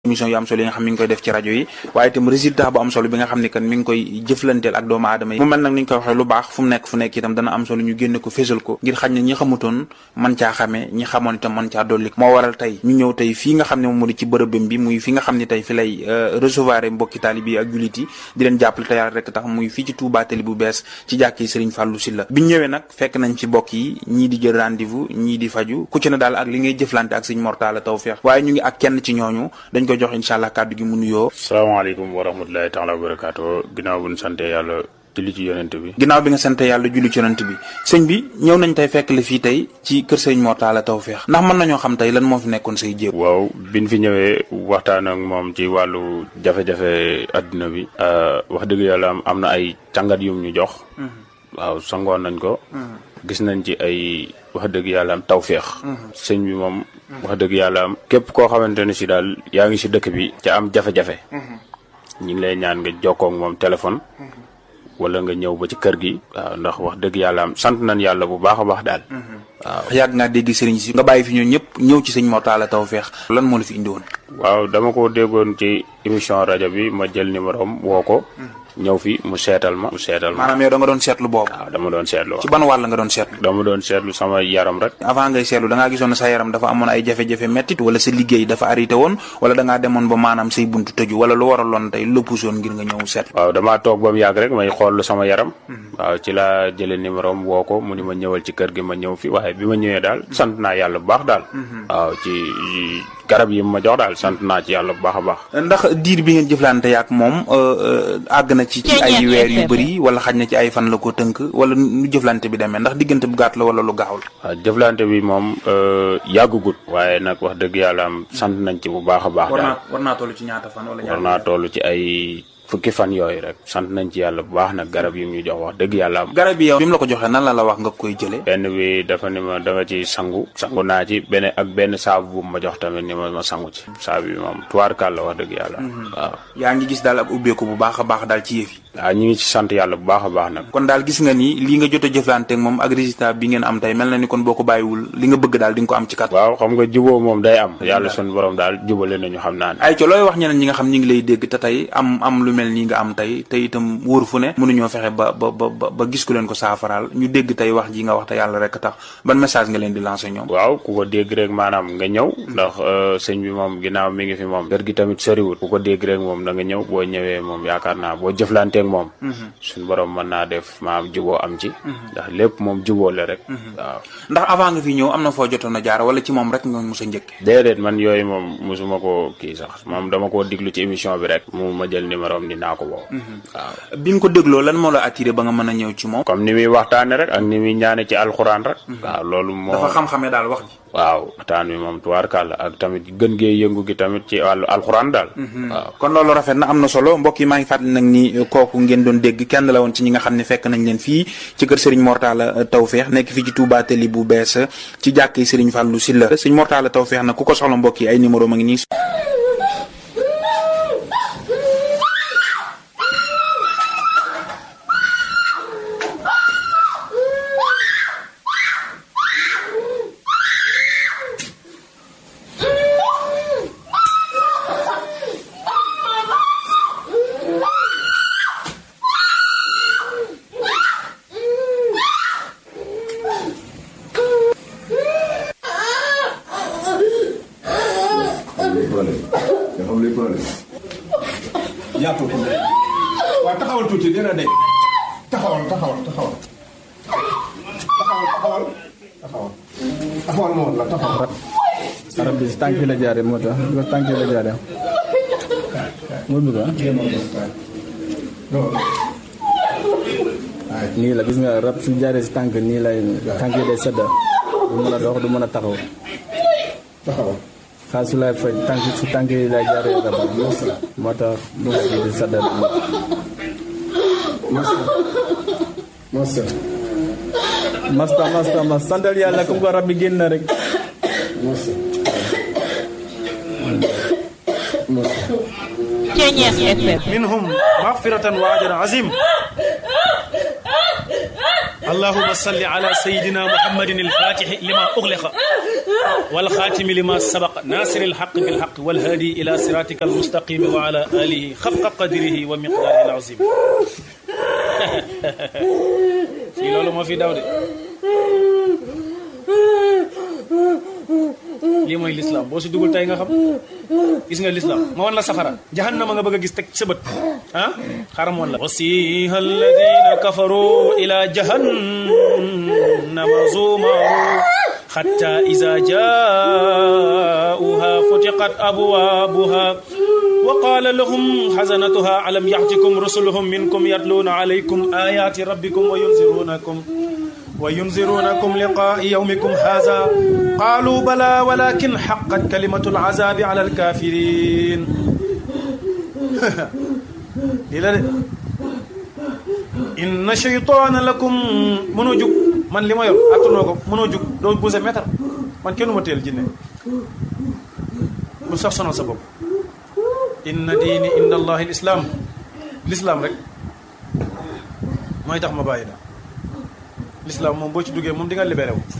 émission yu am solo yi nga xam mi ngi koy def ci rajo yi waaye itam résultat bu am solo bi nga xam ne kan mi ngi koy jëflanteel ak doomu aadama yi mu mel nag ni ñu koy waxee lu baax fu mu nekk fu nekk itam dana am solo ñu génne ko fésal ko ngir xañ ne ñi xamutoon man caa xamee ñi xamoon itam man caa dolli moo waral tey ñu ñëw tey fii nga xam ne moom moo di ci bërëbam bi muy fi nga xam ne tey fi lay recevoir mbokki taalibe yi ak jullit yi di leen jàppale te yàlla rek tax muy fii ci Touba Tali bu bees ci jàkki Serigne Fallou Sylla biñ ñëwee nag fekk nañ ci mbokk yi ñii di jël rendez-vous ñii di faju ku ci ne daal ak li ngay jëflante ak Serigne Mortalla Tawfekh waaye ñu ngi ak kenn ci ñooñu dañ ko jox incha allah kàddu gi mu nuyoo salaamaaleykum wa rahmatulahi taala wa barakaatu ginnaaw bu ñu sante yàlla julli ci yonent bi ginnaaw bi nga sante yàlla julli ci yonent bi sëñ bi ñëw nañ tey fekk la fii tey ci kër Serigne Mortalla Tawfekh ndax mën nañoo xam tey lan moo fi nekkoon say jéego waaw biñ fi ñëwee waxtaan ak moom ci wàllu jafe-jafe adduna bi wax dëgg yàlla am am na ay càngat yum ñu jox waaw sangoon nañ ko gis nañ ci ay wax dëgg yàlla am tawféex sëñ bi moom wax dëgg yàlla am képp koo xamante ne si daal yaa ngi si dëkk bi ca am jafe-jafe ñu ngi lay ñaan nga jokkoo ak moom téléphone wala nga ñëw ba ci kër gi waaw ndax wax dëgg yàlla am sant nañ yàlla bu baax a baax daal waaw yàgg ngaa dégg sëriñ si nga bàyyi fi ñoo ñëpp ñëw ci sëñ Mortalla Tawfekh lan moo la fi indi woon waaw dama ko déggoon ci émission rajo bi ma jël numéro am woo ko ñëw fi mu seetal ma mu seetal ma maanaam yow da nga doon seetlu boobu waaw dama doon seetlu ci ban wàll nga doon seetlu dama doon seetlu sama yaram rek avant ngay seetlu da ngaa gisoon ne sa yaram dafa amoon ay jafe-jafe mettit wala sa liggéey dafa arrêté woon wala da ngaa demoon ba maanaam say buntu tëju wala lu waraloon tey lu puusoon ngir nga ñëw seetlu waaw damaa toog ba mu yàgg rek may xool sama yaram waaw ci laa jëlee numéro am woo ko mu ni ma ñëwal ci kër gi ma ñëw fi waaye bi ma ñëwee daal sant naa yàlla bu baax daal waaw ci garab yi ma jox daal sant naa ci yàlla bu baax a baax ndax diir bi ngeen jëflante yaak moom àgg na ci ci ay weer yu bëri wala xaj na ci ay fan la ko tënk wala nu jëflante bi demee ndax diggante bu gàtt la wala lu gaaw la waaw jëflante bi moom yàggugut waaye nag wax dëgg yàlla am sant nañ ci bu baax a baax daal war naa toll ci ñaata fan wala war naa toll ci ay fukki fan yooyu rek sant nañ ci yàlla bu baax nag garab yi ñu jox wax dëgg yàlla am garab yi yow bi mu la ko joxee nan la la wax nga koy jëlee benn bi dafa ni ma da nga ci sangu sangu naa ci benn ak benn saabu bu ma jox tamit ni ma ma sangu ci saabu bi moom tuwaarkaal la wax dëgg yàlla waaw yaa ngi gis daal ak ubbeeku bu baax a baax daal ci yëf yi waaw ñu ngi ci sant yàlla bu baax a baax nag kon daal gis nga ni lii nga jot a jëflante ak moom ak résultat bi ngeen am tey mel na ni kon boo ko bàyyiwul li nga bëgg daal di nga ko am ci kat waaw xam nga juboo moom day am yàlla sun borom daal jubale nañu xam naa ne ay co looy wax ñeneen ñi nga xam ñi ngi lay dégg te tey am am lu mel nii nga am tey te itam wóor fu ne mënuñoo fexe ba ba ba ba gis ku leen ko saafaraal ñu dégg tey wax ji nga wax te yàlla rek tax ban message nga leen di lancer ñoom waaw ku ko dégg rek maanaam nga ñëw ndax sëñ bi moom ginnaaw mi ngi fi moom kër gi tamit soriwul ku ko dégg rek moom da nga ñëw boo ñëwee moom yaakaar naa boo jëflanteeg moom suñu borom mën naa def maam juboo am ci ndax lépp moom juboo la rek waaw ndax avant nga fi ñëw am na foo jotoon a jaar wala ci moom rek nga mos a njëkke déedéet man yooyu moom mosuma ko kii sax moom dama koo diglu ci émission bi rek mu ma jël numéro am dinaa ko woo waaw bi nga ko dégloo lan moo la attiré ba nga mën a ñëw ci moom comme ni muy waxtaane rek ak ni muy ñaane ci alxuraan rek waaw loolu moo dafa xam-xamee daal wax ji waaw waxtaan wi moom tubaarkàlla ak tamit gën gee yëngu gi tamit ci wàllu alxuraan daal waaw kon loolu rafet na am na solo mbokk yi maa ngi fàttali nag ni kooku ngeen doon dégg kenn la woon ci ñi nga xam ne fekk nañ leen fii ci kër Serigne Mortalla Tawfekh nekk fii ci Touba Tali bu bees ci jàkki Serigne Fallou Sylla Serigne Mortalla Tawfekh nag ku ko soxla mbokk yi ay numéro ma ngi nii yaatu waaw taxawal tuuti dina de taxawal taxawal taxawal taxawal taxawal taxawal taxawal moom la taxawal arab bi si tànk yi la jaaree moo tax bi tànk yi la jaaree moo bëgg ah nii la gis nga rab su jaaree si tànk nii lay tànk yi day sedda du mën a dox du mën a taxaw taxawal xaal su lay faj tànk si tànk yi lay jaaree rab moo tax du di sedda masa masta masta mas santal yàlla comme ko rab bi génn na rek masa Ceñeex FM منهم مغفرة وأجر عظيم اللهم صل على سيدنا محمد الفاتح لما أغلق والخاتم لما سبق ناصر الحق بالحق والهادي إلى صراطك المستقيم وعلى آله خفق قدره ومقداره العظيم في لولو ما في داود lii mooy lislaam boo si dugul tey nga xam gis nga lislaam ma wan la safara jahannama nga bëgg a gis teg sa bët ah xaram woon la wasiha alladina kafaru ila jahannama zumaru حتى إذا جاءوها فتقت أبوابها وقال لهم حزنتها ألم يأتكم رسلهم منكم يتلون عليكم آيات ربكم وينذرونكم وينذرونكم لقاء يومكم هذا قالوا بلى ولكن حقت كلمة العذاب على الكافرين إن شيطان لكم منو جوك man li ma yor attanoo ko mënoo jug doo bouse mètre man kenn ma teel jinne bu sax sonal sa bopp inna diini inda allahi lislaam lislaam rek mooy tax ma bàyyi la lislaam moom boo ci duggee moom di nga libéré wu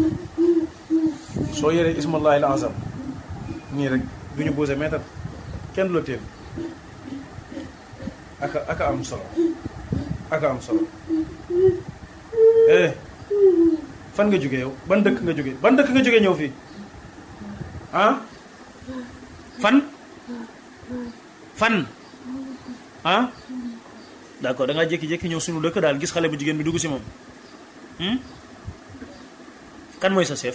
soo yoree ismallahi al azam nii rek du ñu bouse mètre kenn du la teel aka aka am solo aka am solo eh fan nga jógee yow ban dëkk nga jógee ban dëkk nga jógee ñëw fii ah fan fan ah d'accord da ngaa jékki-jékki ñëw suñu dëkk daal gis xale bu jigéen bi dugg si moom kan mooy sa chef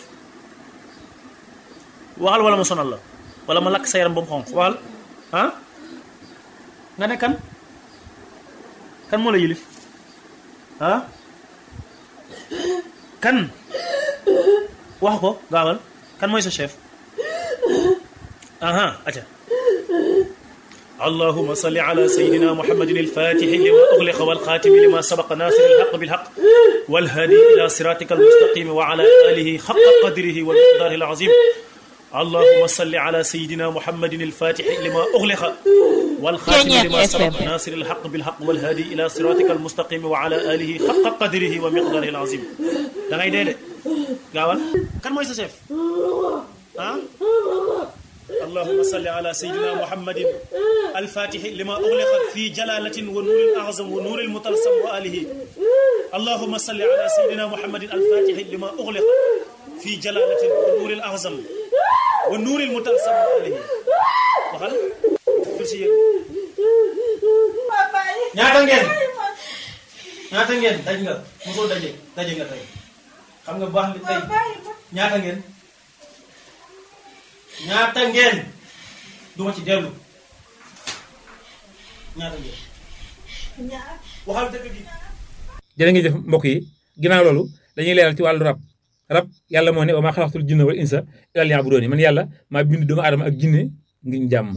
waxal wala ma sonal la wala ma lakk sa yaram ba mu xonq waxal ah nga ne kan kan moo la yilif ah kan wax ko gaawal kan mooy sa chef aha aca اللهم صل على سيدنا محمد الفاتح لما أغلق والخاتم لما سبق ناصر الحق بالحق والهادي إلى صراطك المستقيم وعلى آله حق قدره والمقدار العظيم اللهم صل على سيدنا محمد الفاتح لما أغلق والخاتم لما سبق ناصر الحق بالحق والهادي إلى صراطك المستقيم وعلى آله حق قدره ومقداره العظيم da ngay dee de gaawal kan mooy sa chef ah اللهم صل على سيدنا محمد الفاتح لما أغلق في جلالة ونور الأعظم ونور المطلسم وآله اللهم صل على سيدنا محمد الفاتح لما أغلق في جلالة ونور الأعظم ونور المطلسم وآله waxal kursi yéen ñaata ngeen ñaata ngeen daj nga mosoo daje daje nga tey xam nga baax li tey ñaata ngeen ñaata ngeen duma ci dellu ñaata ngeen waxal dëgg gi jërë ngi jëf mbokk yi ginnaaw loolu dañuy leeral ci wàllu rab rab yàlla moo ne wa maa xalaqtul jinna wal insa illaa liya'buduun man yàlla maa bind doomu aadama ak jinne ngir jàmm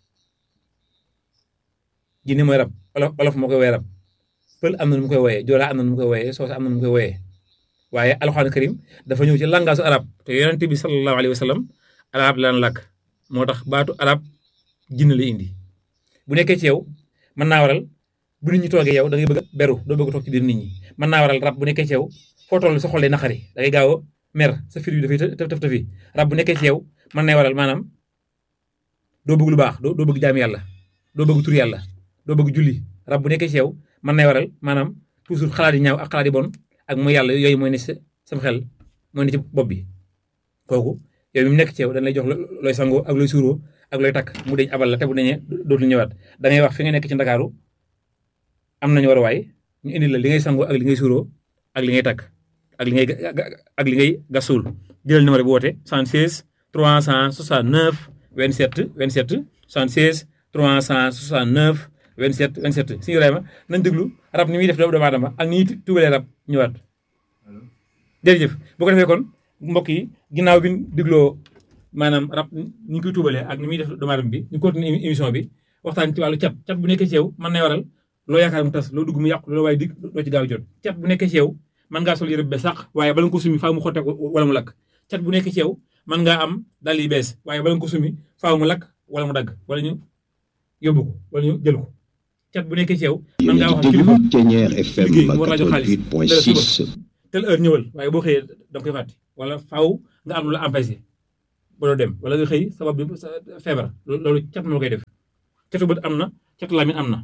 jinne mooy rab olof olof moo koy woowee rab pël am na nu mu koy wooyee joolaa am na nu mu koy wooyee soosa am na nu mu koy wooyee waaye alxuraan karim dafa ñëw ci langaasu arab te yonent bi sallallahu alayhi wa sallam arab laan làkk moo tax baatu arab jinne la indi bu nekkee ci yow mën naa waral bu nit ñi toogee yow da ngay bëgg a beru doo bëgg a toog ci biir nit ñi mën naa waral rab bu nekkee ci yow foo toll sa xol day naqari da ngay gaaw a mer sa fir yu dafay tëf tëf tëfi rab bu nekkee ci yow mën nay waral maanaam doo bëgg lu baax doo doo bëgg jaam yàlla doo bëgg tur yàlla doo bëgg julli rab bu nekkee ci yow mën nay waral maanaam toujours xalaat yi ñaaw ak xalaat yi bon ak mooy yàlla yooyu mooy ne sa sam xel mooy ne ci bopp bi kooku yow mi mu nekk ci yow dañ lay jox looy sangoo ak looy suuroo ak looy takk mu deñ abal la te bu deñee dootul ñëwaat da ngay wax fi nga nekk ci ndakaaru am nañu war a waay ñu indi la li ngay sangoo ak li ngay suuroo ak li ngay takk ak li ngay ak li ngay gasul jëlal numéro bi woote 76 369 27 27 76 369 27 27 suñu Ibrahima nañ déglu rab ni muy def doomu aadama ak ni ñuy tubalee rab ñëwaat jërëjëf bu ko defee kon mbokk yi ginnaaw bi ñu dégloo maanaam rab ni ñu koy tuubalee ak ni muy def doomu aadama bi ñu continuer émission bi waxtaan ci wàllu cat cat bu nekkee ci yow mën nay waral loo yaakaar mu tas loo dugg mu yàqu loo waaye dig doo ci gaaw jot cat bu nekkee ci yow mën ngaa sol yëre bu bees sax waaye bala nga ko sumi faaw mu xotte wala mu lakk cat bu nekkee ci yow mën ngaa am dal yi bees waaye bala nga ko sumi faaw mu lakk wala mu dagg wala ñu yóbbu ko wala ñu jël ko cat bu nekkee ci yow mën ngaa wax ak kilifa liggéey mu war laa jox xaalis tel heure ñëwal waaye boo xëyee da nga koy fàtte wala faaw nga am lu la empêché ba doo dem wala nga xëy sabab bi sa feebar loolu cat moo koy def catu bët am na catu lamin am na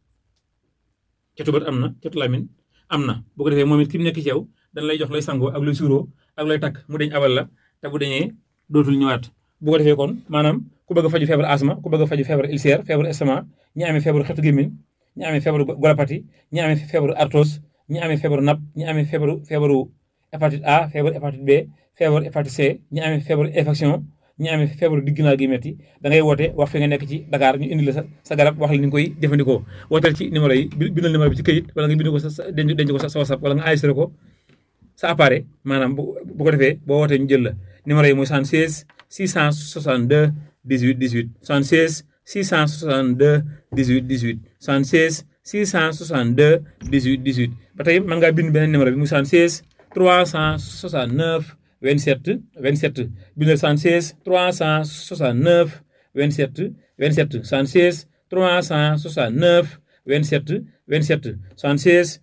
catu bët am na catu lamin am na bu ko defee moom it ki mu nekk ci yow dañ lay jox lay sangoo ak lay suuroo ak lay takk mu deñ abal la te bu deñee dootul ñëwaat bu ko defee kon maanaam ku bëgg a faju feebar asma ku bëgg a faju feebar ulcère feebar estomac ñi amee feebaru xetu gémmiñ ñi amee feebaru golopati ñi amee feebaru arthrose ñi amee feebaru napp ñi amee feebaru feebaru hépatite A feebaru hépatite B feebaru hépatite C ñi amee feebaru infection ñi amee feebaru digginaa gi metti da ngay woote wax fi nga nekk ci Dakar ñu indi la sa sa garab wax la ni nga koy jëfandikoo wooteel ci numéro yi bindal numéro bi ci këyit wala nga bind ko sa denc denc ko sa WhatsApp wala nga enregistré ko sa appareil maanaam bu bu ko defee boo wootee ñu jël la numéro yi mooy 76 662 18 18 76 662 18 18 76 662 18 18 ba tey mën ngaa bind beneen numéro bi muy 76 369 27 27 bindal 76 369 27 27 76 369 27 27 76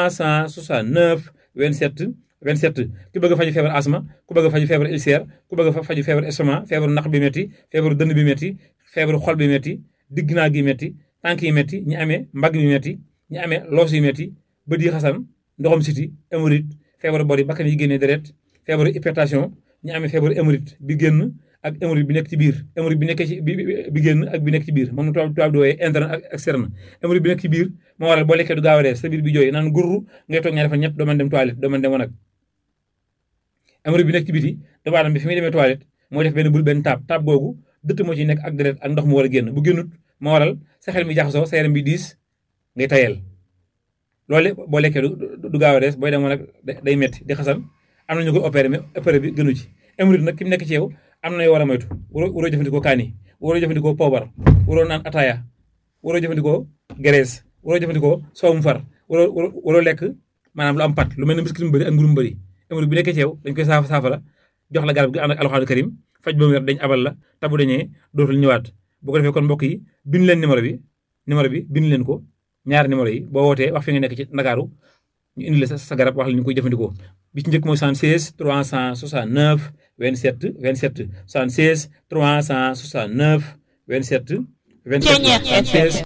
369 27 27 ku bëgg a faju feebar asma ku bëgg a faju feebar ulcère ku bëgg a faju feebar estomac feebaru naq bi métti feebaru dënn bi métti feebaru xol bi métti digg naa gi métti tànk yi métti ñi amee mbagg bi métti ñi amee loos yi métti bët yi xasan ndoxam siti hémorroïde feebaru bori bakkan yi génnee deret feebaru hypertension ñi amee feebaru hémorroïde bi génn ak hémorroïde bi nekk ci biir hémorroïde bi nekk ci bi bi génn ak bi nekk ci biir moom tubaab tubaab di wooyee interne ak externe hémorroïde bi nekk ci biir moo waral boo lekkee du gaaw a rees sa biir bi jooy naan gurru ngay toog ñaari fan ñett doo mën dem toilette doo mën dem wanag hémorroïde bi nekk ci biti doomu aadama bi fi muy demee toilette mooy def benn bul benn taab taab googu dëtt moo ci nekk ak deret ak ndox mu war a génn bu génnut moo waral sa xel mi jaxasoo sa yaram bi diis ngay tayel loolu boo lekkee du gaaw a rees booy dem wanag day metti di xasan am na ñu ko opéré mais opéré bi gënu ci hémorroïde nag ki mu nekk ci yow am na yoo war a moytu waroo waroo jëfandikoo kaani waroo jëfandikoo poobar waroo naan ataaya waroo jëfandikoo graisse waroo jëfandikoo soowum far waroo waroo lekk maanaam lu am pat lu mel ne biscuit mu bëri ak mburu mu bëri hémorroïde bi nekkee ci yow dañ koy saafa saafara jox la garab gi ànd ak alxaanu karim faj ba mu wér dañ abal la tabu dañee dootul ñëwaat bu ko defee kon mbokk yi bind leen numéro bi numéro bi bind leen ko ñaari numéro yi boo wootee wax fi nga nekk ci Ndakaaru ñu indi la sa garab wax la ñu koy jëfandikoo bi ci njëkk mooy 76 369 27 27 76 369 27 27 76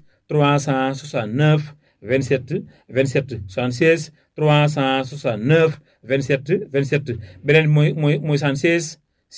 369 27 27 76 369 27 27 beneen bi mooy mooy mooy 76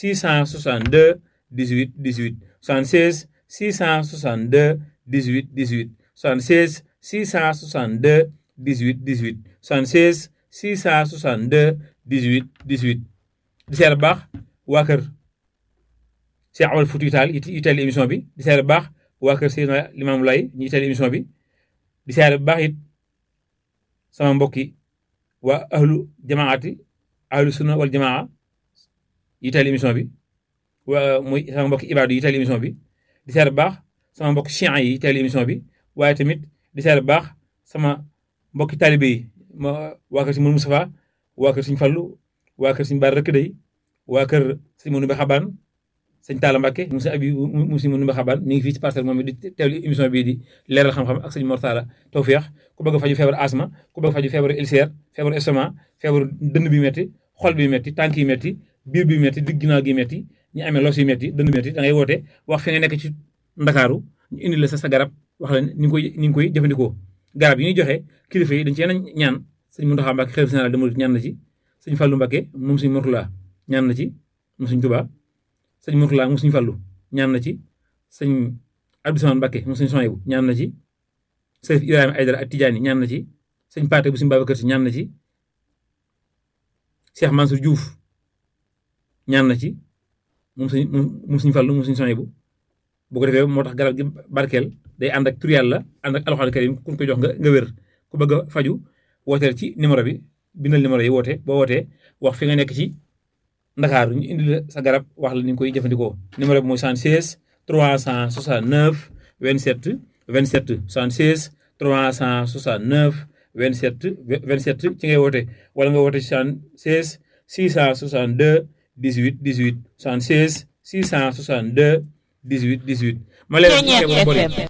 662 18 18 76 662 18 18 76 662 18 18 76 662 18 18 di seer baax waa kër Cheikh Amadou Fouti Tall yi teel émission bi di seer baax waa kër Seydina Limamou Laye ñi teel émission bi di seer baax it sama mbokki waa ahlu jamaati ahlu sunna wal jamaa yi teel émission bi waa muy sama mbokki ibaadu yi teel émission bi di seer baax sama mbokki chian yi teel émission bi waaye tamit di seer baax sama mbokki taalibe yi ma waa kër si Mourou Moustapha waa kër Sëñ Fallu waa kër Sëñ Baar Rëkk Day waa kër Sëñ Mourou Mbe Xabaan sëñ Talla Mbacke mu si abi mu si Mourou Mbe Xabaan mi ngi fii ci parcelle moom di teewlu émission bii di leeral xam-xam ak sëñ Mortala Tawfeex ku bëgg a faju feebar asma ku bëgg a faju feebar ulcère feebar estomac feebar dënn bi metti xol bi metti tànk yi metti biir bi metti digg ginnaaw gi metti ñi amee los yi metti dënn bi metti da ngay woote wax fi nga nekk ci Ndakaaru ñu indi la sa sa garab wax la ni ngi koy ni ngi koy jëfandikoo garab yi ñuy joxe kilifa yi dañ ci yenn ñaan sëñ Mountakha Mbacké xalifa général des mourides ñaan na ci sëñ Fallou Mbacké moom sëñ Mourtala ñaan na ci moom sëñ Touba sëñ Mourtala moom sëñ Fallou ñaan na ci sëñ Abdou Samane Mbacké moom sëñ Soyebu ñaan na ci Sërif Ibrahima Aydara ak Tidiane ñaan na ci sëñ Paate bu sëñ Babacar Si ñaan na ci Cheikh Mansour Diouf ñaan na ci moom sëñ moom sëñ Fallou moom sëñ Soyebu bu ko defee moo tax garab gi barkeel day ànd ak tur yàlla ànd ak alxuraan karim ku ko jox nga nga wér ku bëgg a faju wooteel ci numéro bi bindal numéro yi woote boo wootee wax fi nga nekk ci Ndakaaru ñu indi la sa garab wax la ni nga koy jëfandikoo numéro bi mooy 76 369 27 27 76 369 27 27 ci ngay woote wala nga woote 76 662 18 18 76 662 18 18 ma leen feebar bor yi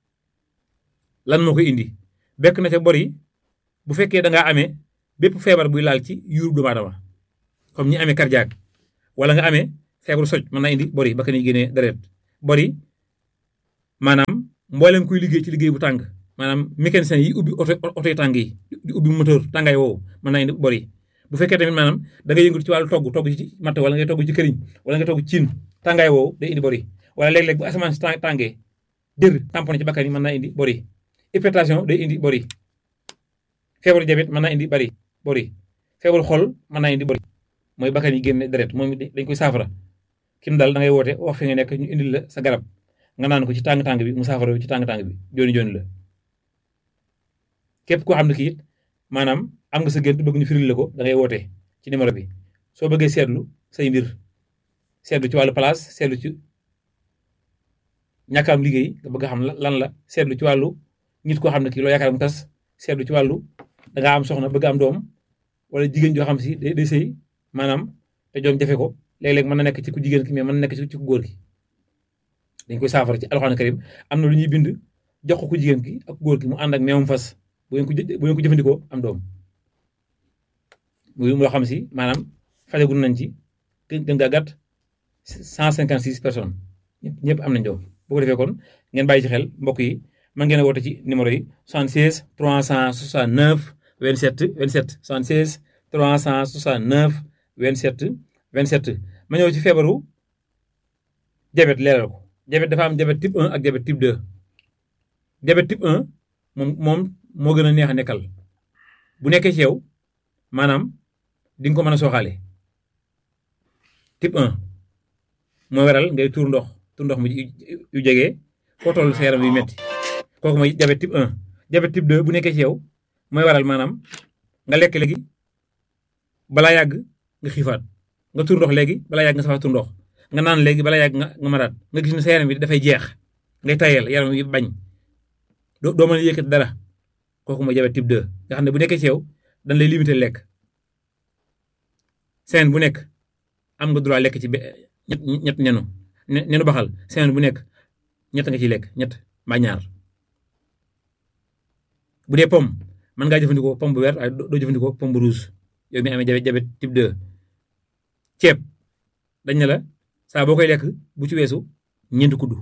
lan moo koy indi bekk na ca bor yi bu fekkee da ngaa amee bépp feebar buy laal ci yuurub doomu aadama comme ñi amee cardiaque wala nga amee feebaru soj mën naa indi bori bakkan yi génnee deret bori maanaam mboolem kuy liggéey ci liggéey bu tàng maanaam mécanicien yi ubbi oto oto yi tàng yi di ubbi moteur tàngaay woowu mën naa indi bori bu fekkee tamit maanaam da nga yëngatu ci wàllu togg togg ci matt wala ngay togg ci këriñ wala nga togg ciin tàngaay woowu day indi bori wala léeg-léeg bu asamaan si tàngee dër tamponné ci bakkan yi mën naa indi bori hypertension day indi bori feebaru diabète mën naa indi bari bori feebaru xol mën naa indi bori mooy bakkan yi génne deret moom dañ koy saafara kim daal da ngay woote wax fi nga nekk ñu indil la sa garab nga naan ko ci tàng-tàng bi mu saafara ci tàng-tàng bi jooni jooni la képp koo xam ne kii it maanaam am nga sa gént bëgg ñu firil la ko da ngay woote ci numéro bi soo bëggee seetlu say mbir seetlu ci wàllu place seetlu ci ñàkk am liggéey nga bëgg a xam lan la seetlu ci wàllu nit koo xam ne kii loo yaakaar mu tas seetlu ci wàllu da ngaa am soxna bëgg am doom wala jigéen joo xam si day day sëy maanaam te joom jafe ko léeg-léeg mën na nekk ci ku jigéen ki mais mën na nekk ci ku góor ki dañ koy saafara ci alxuraan karim am na lu ñuy bind jox ko ku jigéen ki ak góor ki mu ànd ak meewum fas bu ngeen ko bu ngeen ko jëfandikoo am doom muy loo xam si maanaam fajagul nañ ci gën gaa gàtt cent cinquante six personnes ñëpp ñëpp am nañ doom bu ko defee kon ngeen bàyyi ci xel mbokk yi mën ngeen a woote ci numéro yi 76 369 27 27 76 369 27 27 ma ñëw ci feebaru diabète leeral ko diabète dafa am diabète type 1 ak diabète type 2 diabète type 1 moom moom moo gën a neex a nekkal bu nekkee ci yow maanaam di nga ko mën a sooxaale type 1 moo waral ngay tuur ndox tuur ndox mu yu jege foo toll sa yaram yu metti kooku mooy diabète type 1 diabète type 2 bu nekkee ci yow mooy waral maanaam nga lekk léegi balaa yàgg nga xiifaat nga tur ndox léegi balaa yàgg nga safaat tur ndox nga naan léegi balaa yàgg nga nga maraat nga gis ne sa yaram bi dafay jeex ngay tayal yaram yi bañ doo doo mën a yëkkat dara kooku mooy diabète type 2 nga xam ne bu nekkee ci yow dañ lay limité lekk semaine bu nekk am nga droit lekk ci ñett ñett nenu nenu baxal semaine bu nekk ñett nga ciy lekk ñett mbaa ñaar bu dee pomme mën ngaa jëfandikoo pomme bu vert waaye doo jëfandikoo pomme bu rouge yow mi amee diabète type 2 ceeb dañ ne la saa boo koy lekk bu ci weesu ñeenti kuddu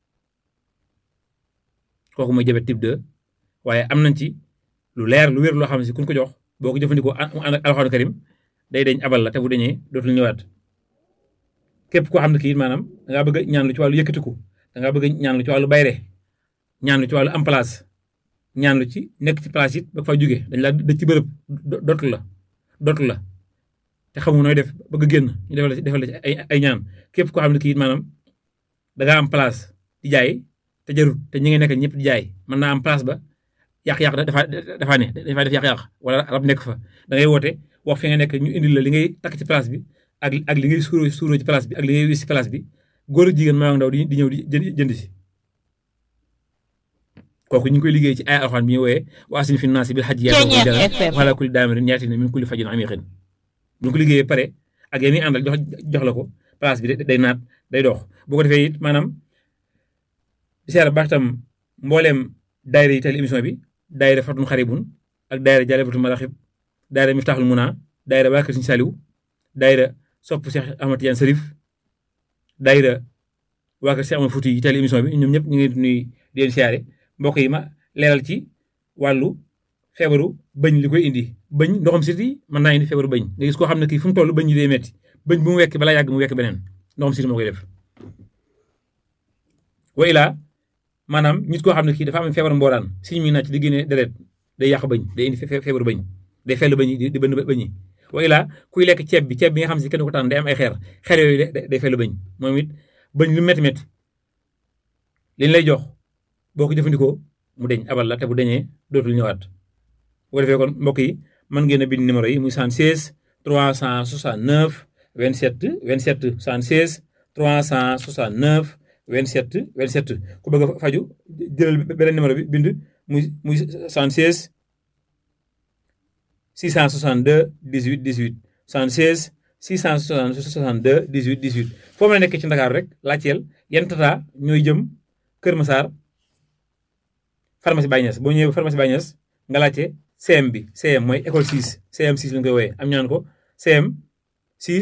kooku mooy diabète type 2 waaye am nañ ci lu leer lu wér loo xam ne si kuñ ko jox boo ko jëfandikoo mu ànd ak alxuraan karim day dañ abal la te bu dañee dootul ñëwaat képp koo xam ne kii maanaam da ngaa bëgg ñaan lu ci wàllu yëkkatiku da ngaa bëgg ñaan lu ci wàllu bayre ñaan lu ci wàllu am place ñaan lu ci nekk ci place it ba fa jóge dañ laa dëj ci bërëb dootu la dootu la te xamu nooy def bëgg génn ñu defal la ci defal la ci ay ay ñaan képp koo xam ne kii maanaam da ngaa am place di jaay te jarut te ñi nga nekk ñëpp di jaay mën naa am place ba yàq-yàq dafa dafa ne dafa def yàq-yàq wala rab nekk fa da ngay woote wax fi nga nekk ñu indil la li ngay takk ci place bi ak ak li ngay suuroo suuroo ci place bi ak li ngay wis ci place bi góor ak jigéen maa ndaw di di ñëw di jënd si kooku ñu ngi koy liggéey ci ay alxuraan bi ñu wooyee wa asin fi naasi bil hajji yaa wala kulli daamirin yaatina min kulli fajin amiqin bu ñu ko liggéeyee pare ak yéen ñi àndal jox jox la ko place bi day naat day dox bu ko defee it maanaam di seera baax tam mbooleem daayira yi teel émission bi daayira fatun xaribun ak daayira jalibatul maraxib daayira miftaaxul muna daayira waa kër Sëriñ Saliw daayira sopp Cheikh Ahmad Tidiane Sarif daayira waa kër Cheikh Ahmad Fouti yi teel émission bi ñoom ñëpp ñu ngi nuy di leen siyaare mbokk yi ma leeral ci wàllu feebaru bëñ li koy indi bëñ ndoxam siti mën naa indi feebaru bëñ nga gis koo xam ne kii fu mu toll bëñ yi day metti bëñ bu mu wekk balaa yàgg mu wekk beneen ndoxam siti moo koy def wa ilaa maanaam nit koo xam ne kii dafa am feebaru mbooraan siñ mi nàcc di génne deret day yàq bëñ day indi feebaru bëñ day fell bëñ di bënn bëñ yi wa ilaa kuy lekk ceeb bi ceeb bi nga xam si kenn ko tànn day am ay xeer xeer yooyu day fell bëñ moom it bëñ lu metti metti liñ lay jox boo ko jëfandikoo mu deñ abal la te bu deñee dootul ñëwaat bu ko defee kon mbokk yi mën ngeen a bind numéro yi muy 76 369 27 27 76 369 27 27 ku bëgg a faju jëlal beneen numéro bi bind muy muy 76 662 18 18 76 662 18 18 foo mën a nekk ci Ndakaaru rek laajteel yan tata ñooy jëm Kër Massar pharmacie Baye Niass boo ñëwee pharmacie Baye Niass nga laajte CM bi CM mooy école 6 CM 6 lañ koy wooyee am ñaan ko CM 6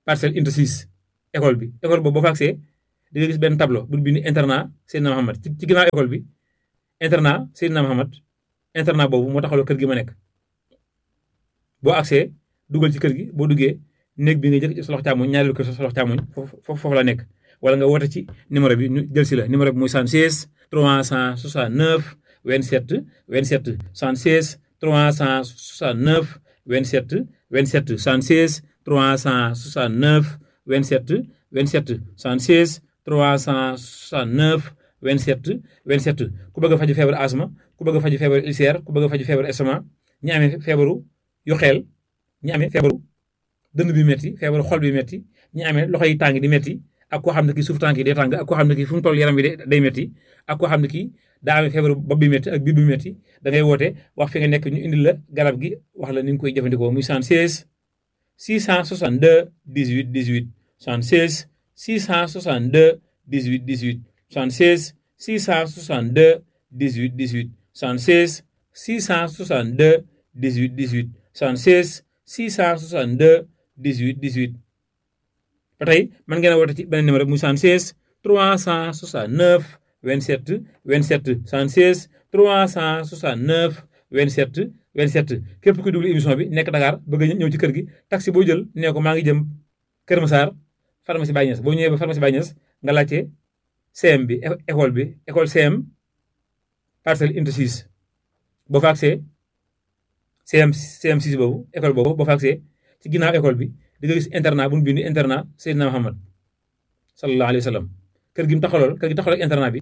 parcelle unité 6 école bi école boobu boo fa agsee di nga gis benn tableau bu bind internat Seydina Mohamed ci ci ginnaaw école bi internat Seydina Mohamed internat boobu moo taxawloo kër gi ma nekk boo agsee dugal ci kër gi boo duggee néeg bi nga jëkk sa loxo càmmoñ ñaareelu kër sa loxo càmmoñ foofu foofu la nekk wala nga woote ci numéro bi ñu jël si la numéro bi muy 76 369 27 27 76 369 27 27 76 369 27 27 76 369 27 27 ku bëgg a faju feebaru asma ku bëgg a faju feebaru ulcère ku bëgg a faju feebaru estomac ñi amee feebaru yu xeel ñi amee feebaru dënn bi metti feebaru xol bi metti ñi amee loxo yi tàng di metti ak koo xam ne kii suuf tànk yi day tàng ak koo xam ne kii fu mu toll yaram bi day metti ak koo xam ne kii daa amee feebaru bopp bi metti ak biir bi metti da ngay woote wax fi nga nekk ñu indil la garab gi wax la ni nga koy jëfandikoo muy 76 662 18 18 76 662 18 18 76 662 18 18 76 662 18 18 76 662 18 18 ba tey mën ngeen a woote ci beneen numéro muy 76 369 27 27 76 369 27 27 képp ku déglu émission bi nekk Dakar bëgg a ñëw ci kër gi taxi boo jël nee ko maa ngi jëm Kër Massar pharmacie Baye Niass boo ñëwee ba pharmacie Baye Niass nga laajte CM bi école bi école CM parcelle unité 6 boo fa agsee CM CM 6 boobu école boobu boo fa agsee ci ginnaaw école bi di nga gis internat bu ñu bind internat Seydina Muhammad sallallahu alayhi wa sallam kër gi mu taxawal kër gi taxawal ak internat bi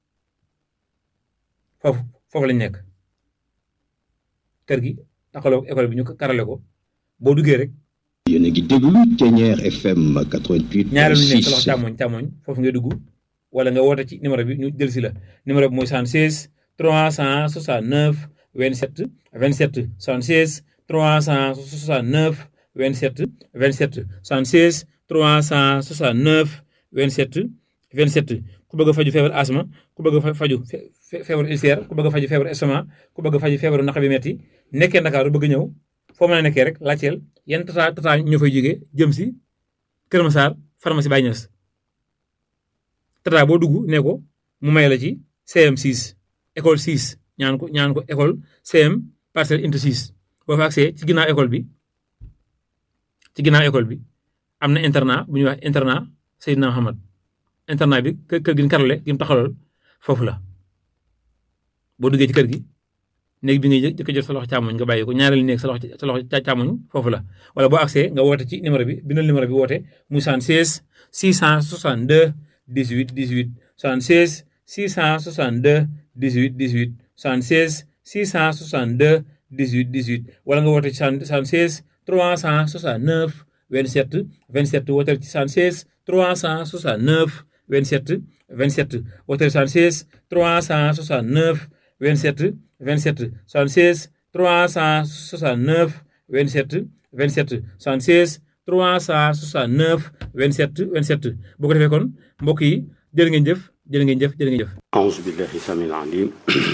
foofu foofu lañ nekk kër gi taxawal ak école bi ñu karale ko boo duggee rek. yéen a ngi déglu Thiéniere FM 88. ñaareelu nekk sa loxo càmmoñ càmmoñ foofu ngay dugg wala nga woote ci numéro bi ñu jël si la numéro bi mooy 76 369 27 27 76 369 27 27 76 369 27 27 ku bëgg a faju feebar asma ku bëgg a faju feebaru ulcère ku bëgg a faju feebaru estomac ku bëgg a faju feebaru naq bi metti nekkee Ndakaaru bëgg ñëw foo mën a nekkee rek laajteel yan tata tata ñoo fay jógee jëm si Kër Massar pharmacie Baye Niass tata boo dugg ne ko mu may la ci CM 6 école 6 ñaan ko ñaan ko école CM parcelle unité 6 boo fa agsee ci ginnaaw école bi ci ginnaaw école bi am na internat bu ñuy wax internat Seydina Mohamed internat bi kër kër gi ñu karale gi mu taxawal foofu la boo duggee ci kër gi néeg bi ngay jëkk jël sa loxo càmmoñ nga bàyyi ko ñaareelu néeg sa loxo sa loxo càmmoñ foofu la wala boo agsee nga woote ci numéro bi bindal numéro bi woote muy 76 662 18 18 76 662 18 18 76 662 18 18 wala nga woote ci 76 369 27 27 wooteel ci 76 369 27 27 wooteel 76 369 27 27 76 369 27 27 76 369 27 27 bu ko defee kon mbokk yi jërë ngeen jëf jërë ngeen jëf jërë ngeen jëf أعوذ بالله السميع العليم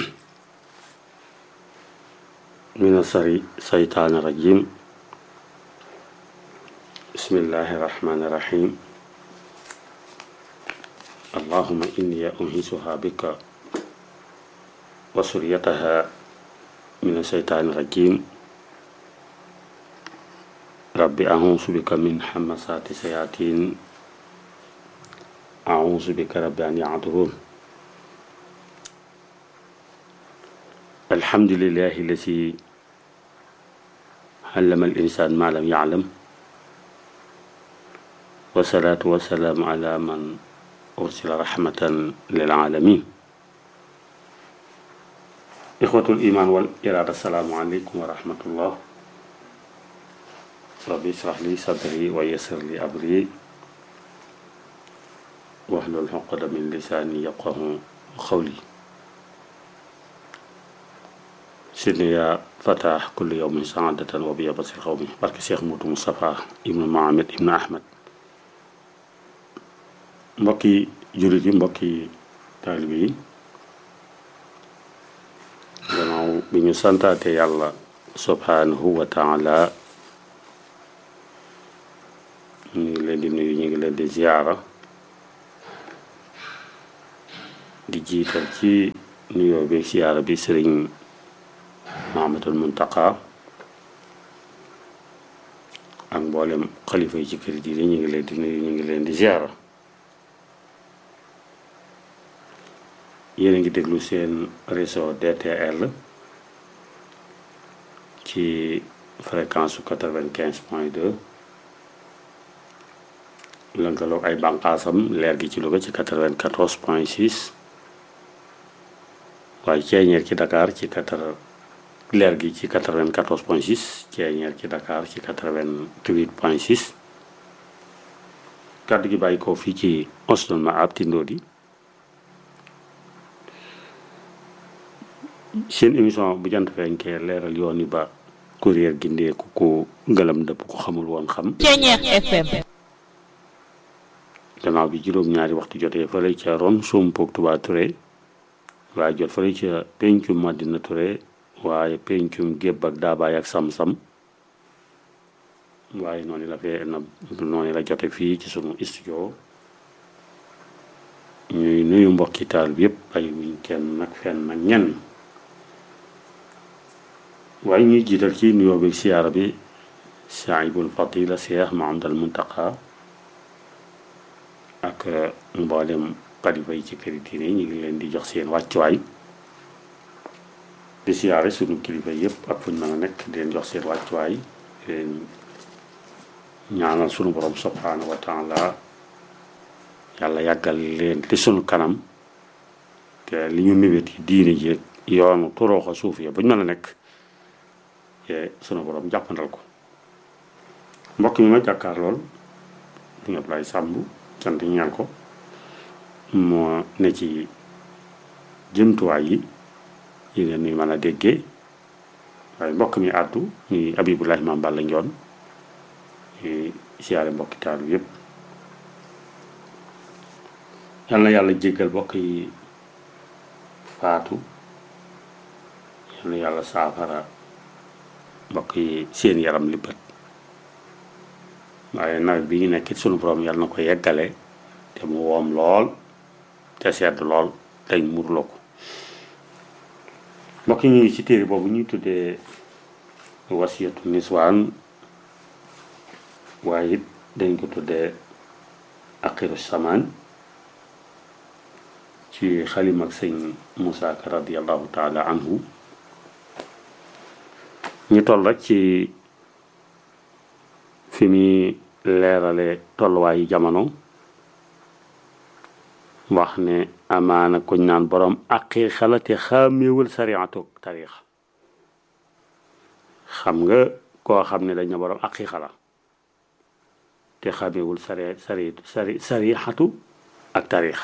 من الشر- الشيطان الرجيم بسم الله الرحمن الرحيم اللهم إني أنهزها بك وسريتها من الشيطان الرجيم رب أعوذ بك من حمسات الشياطين أعوذ بك رب أن يعذرون الحمد لله الذي علم الإنسان ما لم يعلم والصلاة والسلام على من أرسل رحمة للعالمين إخوة الإيمان والإرادة السلام عليكم ورحمة الله ربي اشرح لي صدري ويسر لي أمري واحلل عقدة من لساني يفقه قولي سيدنا يا فتح كل يوم سعادة وبيا بصير قومي بارك الشيخ موت مصطفى ابن محمد ابن أحمد mbokki jullit yi mbokki taalibe yi gannaaw bi ñu santaate yàlla subhanahu wa taala ñu di ziyaara di jiital ci nuyoo bi ziyaara bi sëriñ Mahamadul Muntaqa ak mboolem xalifa yi ci kër ji ñu ngi leen di nuyu ñu ngi leen di ziyaara yéen a ngi déglu seen réseau DTL ci fréquence su quatre-vingt-quinze point deux lënkaloog ay bànqaasam leer gi ci Louga ci quatre-vingt-quatorze point six waaye ceeñeer ci Dakar ci quatre leer gi ci quatre-vingt-quatorze point six ceeñeer ci Dakar ci quatre-vingt-huit point six kàddu gi bàyyi ko fii ci Osnul Maab Tindodi seen émission bu jant fenkee leeral yoon yi ba kuréel gi ndeeku ko ngëlam dëpp ko xamul woon xam FM gannaaw bi juróom-ñaari waxtu jotee fële ca ron sompoog Touba Touré waaye jot fële ca pencum Madina Touré waaye pencum gébb ak daabaay ak sam-sam waaye noonu la fee na noonu la jote fii ci sunu studio ñuy nuyu mbokki taal bi yëpp ay wuñ kenn nag fenn nag ñenn waaye ñuy jiital ci nuyoo bi siyaara bi saahibul fadila Cheikh Mahamadal Muntaqa ak mboolem xalifa yi ci këri diine ñu ngi leen di jox seen wàccuwaay di siyaare sunu kilifa yëpp ak fuñ mën a nekk di leen jox seen wàccuwaay di leen ñaanal sunu borom subhanahu wa taala yàlla yàggal leen te sunu kanam te li ñu mébét yi diine ji yoonu turooxa suuf ya buñ mën a nekk te sunu borom jàppandal ko mbokk mi ma jàkkaar lool di nga Ablaye Sàmb sant ñaan ko moo ne ci jëmtuwaay yi yi ngeen nuy mën a déggee waaye mbokk mi àddu ñuy Abibulahi Maam Balla Njoon ñuy siyaare mbokki taalu yépp yal na yàlla jéggal mbokk yi faatu yal na yàlla saafara mbokk yi seen yaram li bët waaye nawet bi ñu nekk sunu borom yàlla na ko yeggale te mu woom lool te sedd lool dañ murloo ko mbokk yi ñu ngi ci téere boobu ñuy tuddee wasiyatu niswaan waaye it dañ ko tuddee aqiru samaan ci xalim ak sëñ Moussa Ka radiallahu taala anhu ñu toll rek ci fi muy leerale tolluwaayu jamono wax ne amaana kuñ naan borom aqiiqa la te xàmmeewul sariatu tariix xam nga koo xam ne dañ na borom aqiiqa la te xàmmeewul sari sari sari sarixatu ak tariix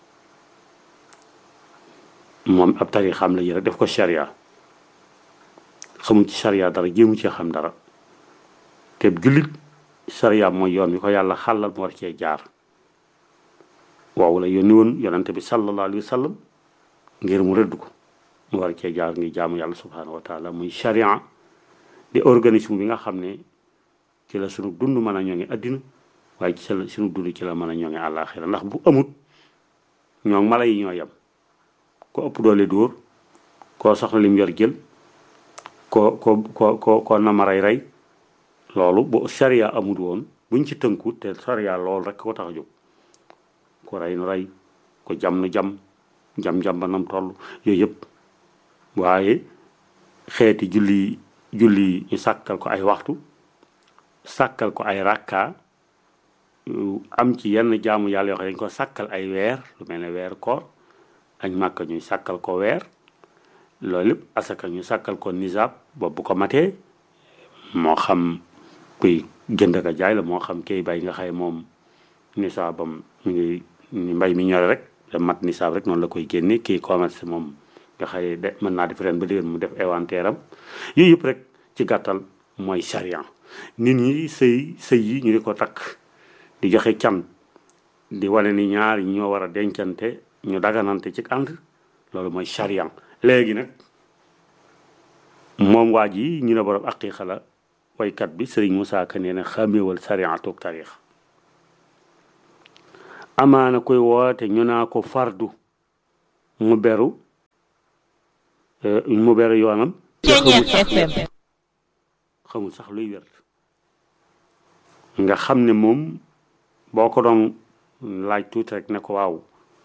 moom ab tariixam la rek def ko sharia xamu ci sharia dara jéemu ci xam dara te jullit sharia mooy yoon wi ko yàlla xàllal mu war cee jaar waaw la yónni woon yonante bi sallallahu alayhi wa sallam ngir mu rëdd ko mu war cee jaar ngi jaamu yàlla subhanahu wa taala muy sharia di organisme bi nga xam ne ci la sunu dund mën a ñoŋe addina waaye ci la sunu dund ci la mën a ñoŋe àllaaxira ndax bu amut ñoo mala yi ñoo yem ko ëpp doole dóor koo soxla lim yor jël ko ko ko ko ko nama rey rey loolu bu sharia amul woon buñ ci tënku te sharia loolu rek ko tax a jóg ko rey nu rey ko jam nu jam jam-jam ba nam toll yooyu yëpp waaye xeeti julli julli ñu sàkkal ko ay waxtu sàkkal ko ay rakka am ci yenn jaamu yàlla yoo xam ne dañ ko sàkkal ay weer lu mel ne weer koor añ màkka ñuy sàkkal ko weer loolu lépp asaka ñu sàkkal ko nisaab boobu bu ko matee moo xam kuy jënd ka jaay la moo xam kay bay nga xay moom nisaabam mi ngi ni mbay mi ñore rek da mat nisaab rek noonu la koy génne kii commerce moom nga xay de mën naa def ren ba déwén mu def inventaire am yooyu yëpp rek ci gàttal mooy sariyan nit ñi sëy sëy yi ñu di ko takk di joxe can di wane ni ñaar ñoo war a dencante ñu daganante ci ànd loolu mooy sariyan léegi nag moom waa ji ñu ne borom aqiiqa la waykat bi sëriñ Moussa Ka nee na xàmmeewal sariya toog tarix amaana koy woote ñu naa ko fardu mu beru eh, mu beru yoonam te xamul sax- xamul sax luy werd nga xam ne moom boo ko doon laaj tuuti rek ne ko waaw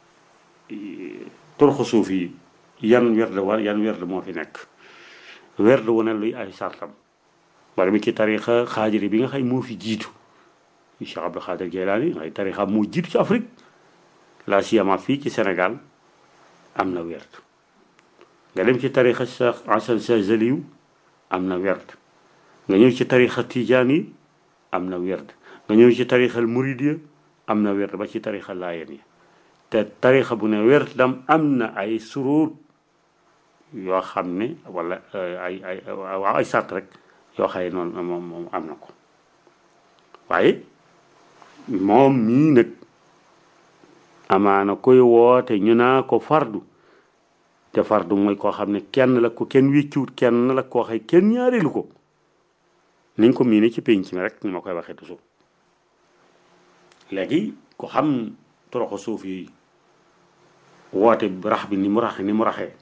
turxu suuf yi yan werd wa yan werd moo fi nekk werd wu ne luy ay sartam bari mi ci tarixa xaajiri bi nga xam moo fi jiitu Cheikh Abdou Khadir Jeylaani ay tarixa moo jiitu ci Afrique la siyama fii ci Sénégal am na werd nga dem ci tarixa Cheikh Hasan Chazaliyu am na werd nga ñëw ci tarixa Tijaan yi am na werd nga ñëw ci tarixal Muridiya am na werd ba ci tarixa Laayeen yi te tarixa bu ne werd dam am na ay suruut yoo xam ne wala ay ay waaw ay sart rek yoo xaye noonu moom moom am na ko waaye moom mii nag amaana koy woote ñu naa ko fardu te fardu mooy koo xam ne kenn la ko kenn wéccuwut kenn la koo xay kenn ñaareelu ko niñ ko miine ci pénc mi rek ni ma koy waxee toujours léegi ko xam toroxo suuf yi woote rax bi ni mu raxe ni mu raxee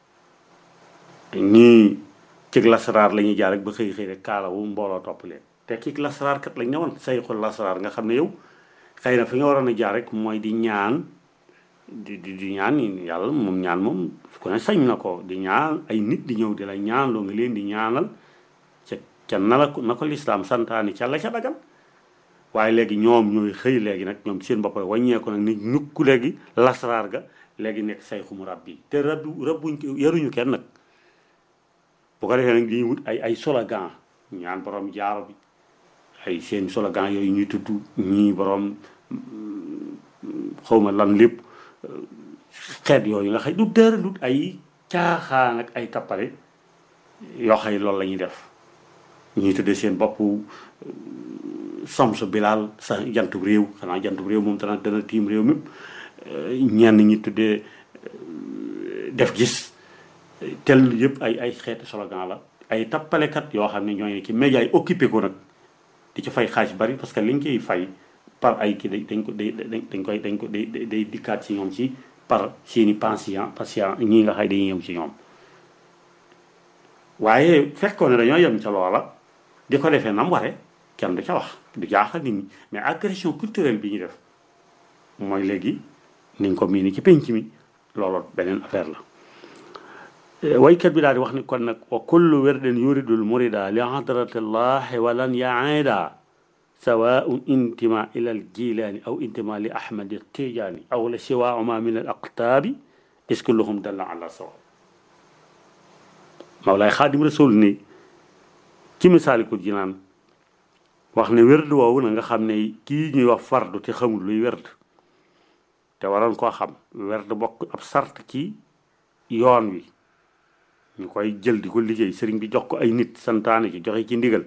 ñii cig lasaraar la ñuy jaar rek ba xëy xëy rek kaalawu mbooloo topp leen te cig lasaraar kat lañ ñëwoon sayxul lasaraar nga xam ne yow xëy na fi nga waroon a jaar rek mooy di ñaan di di di ñaan yàlla moom ñaan moom ku ne sañ na ko di ñaan ay nit di ñëw di la ñaan loo nga leen di ñaanal ca ca na la ko na ko lislaam santaani ca la ca dagal waaye léegi ñoom ñooy xëy léegi nag ñoom seen bopp wàññeeku nag ni ñukku léegi lasaraar ga léegi nekk sayxu mu rab bi te rabbi rabbuñ yaruñu kenn nag bu ko defee nag dañuy wut ay ay slogan ñaan borom jaaro bi ay seen slogan yooyu ñuy tudd ñii borom xawma lan lépp xeet yooyu nga xëy du dara du ay caaxaan ak ay tappale yoo xëy loolu la ñuy def ñuy tuddee seen bopp Samsu Bilal sa jantub réew xanaa jantub réew moom dana dana tiim réew mépp ñenn ñi tuddee def gis tel yëpp ay ay xeeti slogan la ay tappalekat yoo xam ne ñooy ci média yi occupé ko nag di ci fay xaalis bari parce que liñ koy fay par ay kii dañ ko dañ koy dañ ko day day dikkaat ci ñoom ci par seeni patient patient ñii nga xay dañuy yem ci ñoom waaye fekkoon ne dañoo yem ca loola di ko defee nam ware kenn du ca wax du jaaxal nit ñi mais agression culturelle bi ñu def mooy léegi niñ ko mii ni ci penc mi loolu beneen affaire la waykat bi daal di wax ni kon nag wa kullu werdin yuridul murida li hadratillahi walan yaida sawaun intima ila al jilani aw intima li ahmad tijani aw la siwaahuma min al aqtaabi is kulluhum dalla ala sawa mawlaay xaadim rasul ni ci misaalikul jinaan wax ne werd woowu na nga xam ne kii ñuy wax fardu te xamul luy werd te waroon koo xam werd bokk ab sart ci yoon wi ñu koy jël di ko liggéey sëriñ bi jox ko ay nit santaane ci joxe ci ndigal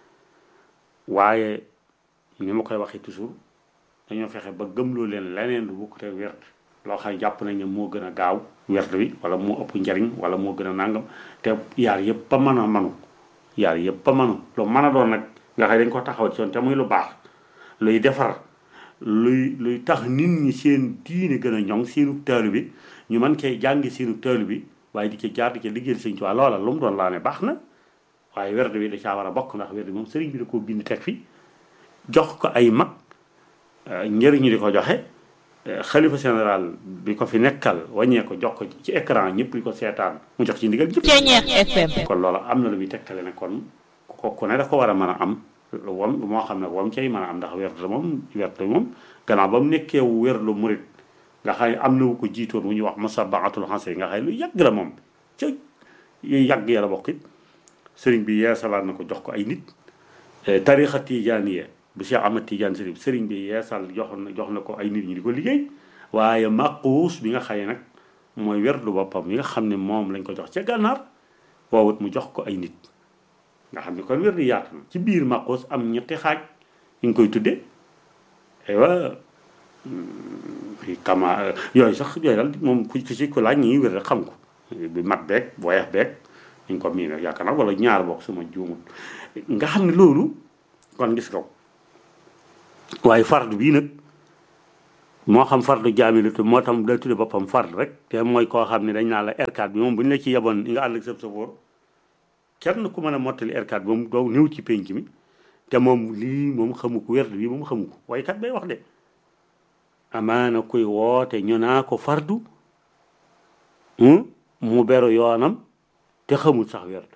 waaye ni ma koy waxee toujours dañoo fexe ba gëmloo leen leneen lu bokkute werd loo xam ne jàpp nañ ne moo gën a gaaw werd wi wala moo ëpp njariñ wala moo gën a nàngam te yaar yëpp ba mën a manu yaar yëpp ba manu lu mën a doon nag nga xam dañ ko taxaw ci yoon te muy lu baax luy defar luy luy tax nit ñi seen diine gën a ñoŋ seenu taalu bi ñu mën cee jàngi seenu taalu bi waaye di ci jaar di ci liggéeyal sëñ Tuubaa loola lu mu doon laa ne baax na waaye werd bi da caa war a bokk ndax werd bi moom sëriñ bi da koo bind teg fi jox ko ay mag njëriñu di ko joxe xalifa général bi ko fi nekkal wàññee ko jox ko ci écran ñëpp di ko seetaan mu jox ci ndigal ñëpp kon loola am na lu muy tegtale ne kon ko ku ne da ko war a mën a am wam moo xam ne wam cay mën a am ndax werd moom werd moom gannaaw ba mu nekkee werlu murit nga xam ne am na wu ko jiitoon wu ñuy wax musabaatul xanse nga xam ne lu yàgg la moom ca yu yàgg ya la bokk it sëriñ bi yeesalaat na ko jox ko ay nit tarixa tijaaniya bu Cheikh Ahmad Tidiane sëriñ sëriñ bi yeesal jox na jox na ko ay nit ñi di ko liggéey waaye maquus bi nga xaye nag mooy werdu boppam yi nga xam ne moom lañ ko jox ca gànnaar woowut mu jox ko ay nit nga xam ne kon werdu yaatu na ci biir maquus am ñetti xaaj ñu ngi koy tudde aywa kama yooyu sax yooyu daal moom ku ci ku laaj ñi wér rek xam ko bi mat beeg boyex beeg ñu ko mii nag yaakaar naa wala ñaar boog suma juumul nga xam ne loolu kon gis nga waaye fardu bii nag moo xam fardu jaamilatu moo tam day tudde boppam fard rek te mooy koo xam ne dañ naa la R4 bi moom bu ñu la ci yeboon nga ànd ak sëb safoor kenn ku mën a mottali R4 bi moom doo néew ci penc mi te moom lii moom xamu ko werd bi moom xamu ko waykat bay wax de amaana kuy woote ñu naa ko fardu mu beru yoonam te xamul sax werd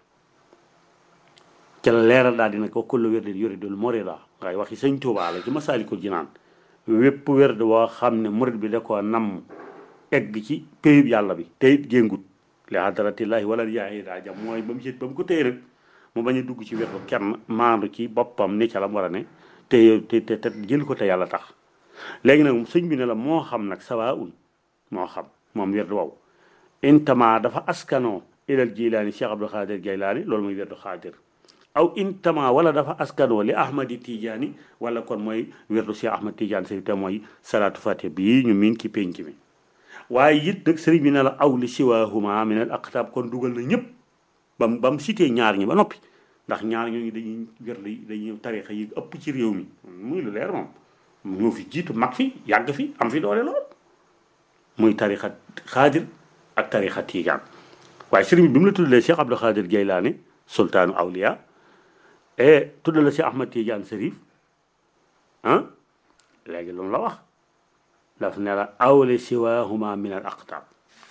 ca la leeral daal dina ko kullu werd yuridul murida ngay waxi sëñ Tuubaa la ci Masaalikul Jinaan wépp werd woo xam ne murid bi da koo nam egg ci péyub yàlla bi te it géngut li hadratillahi wala yaayi daa jam mooy ba mu jët ba mu ko téye rek mu bañ a dugg ci werdu kenn maandu ci boppam ni ca la mu war a ne te te te jël ko te yàlla tax léegi nag sëñ bi ne la moo xam nag sawa un moo xam moom werdu wow intama dafa askanoo ilal jilaani cheikh abdul xaadir jaylaani loolu mooy werdu xaadir aw intama wala dafa askanoo li ahmadi tijaani wala kon mooy werdu cheikh ahmad tijaani sëriñ te mooy salaatu fatiha bii ñu miin ci penc mi waaye it nag sëriñ bi ne la aw li siwaahuma min al aqtaab kon dugal na ñëpp bam ba mu cité ñaar ñi ba noppi ndax ñaar ñooñu dañuy werd dañuy tarixa yi ëpp ci réew mi muy lu leer moom ñoo fi jiitu mag fi yàgg fi am fi doole lool muy tarixa xaadir ak tarixa tiijaan waaye sëriñ bi bi mu la tuddalee Cheikh Abdou Xaadir Jaylaani sultaanu awliya e tuddale Cheikh Ahmad Tiijaan Sërif ah léegi lu mu la wax daf ne la awle siwaahuma min al aqtaab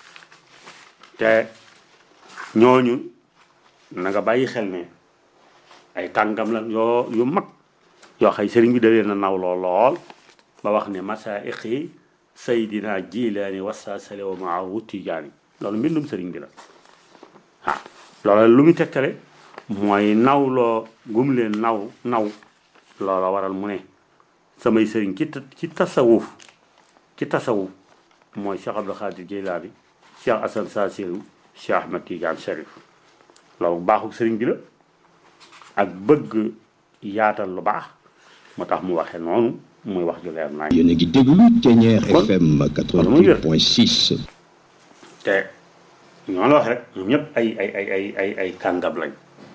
te ñooñu na nga bàyyi xel ne ay kàngam la yoo yu mag yoo xay sëriñ bi da leen a nawloo lool ba wax ne masaa'iqi saydina jilaani wasaasale wa maahu tijaani loolu mbindum sëriñ bi la ah loolu lu mu tegtale mooy nawloo gum leen naw naw loola waral mu ne samay sëriñ ci ci tasawuf ci tasawuf mooy Cheikh Abdou Khadir Jeylaani Cheikh Assane Saasiru Cheikh Ahmad Tidiane Cherif loolu baaxul sëriñ bi la ak bëgg yaatal lu baax moo tax mu waxee noonu muy wax ju leer naa yéen a ngi déglu Thiéniere FM 88.6. te ñoo la wax rek ñoom ñëpp ay ay ay ay ay ay kàngam lañ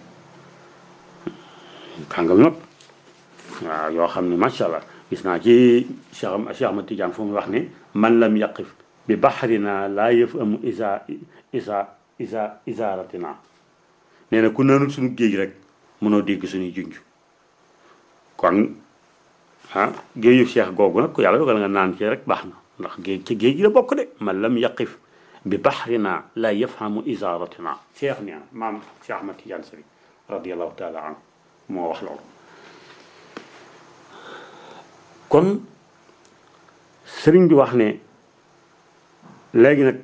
kàngam ñëpp waaw yoo xam ne macha allah gis naa ci Cheikh Cheikh Ahmad Tidiane fu mu wax ne man lam yaqif bi baxrina laa yëf amu isa isa isa isaaratina nee na ku naanul suñu géej rek mënoo dégg suñuy junj kon ah géeju Cheikh googu nag ku yàlla dogal nga naan ci rek baax na ndax géej ci géej gi la bokk de man lam yaqif bi baxrina la yafhamu isaaratina Cheikh nee na maam Cheikh Ahmad Tidiane Sëri radiallahu taala anhu moo wax loolu kon sëriñ bi wax ne léegi nag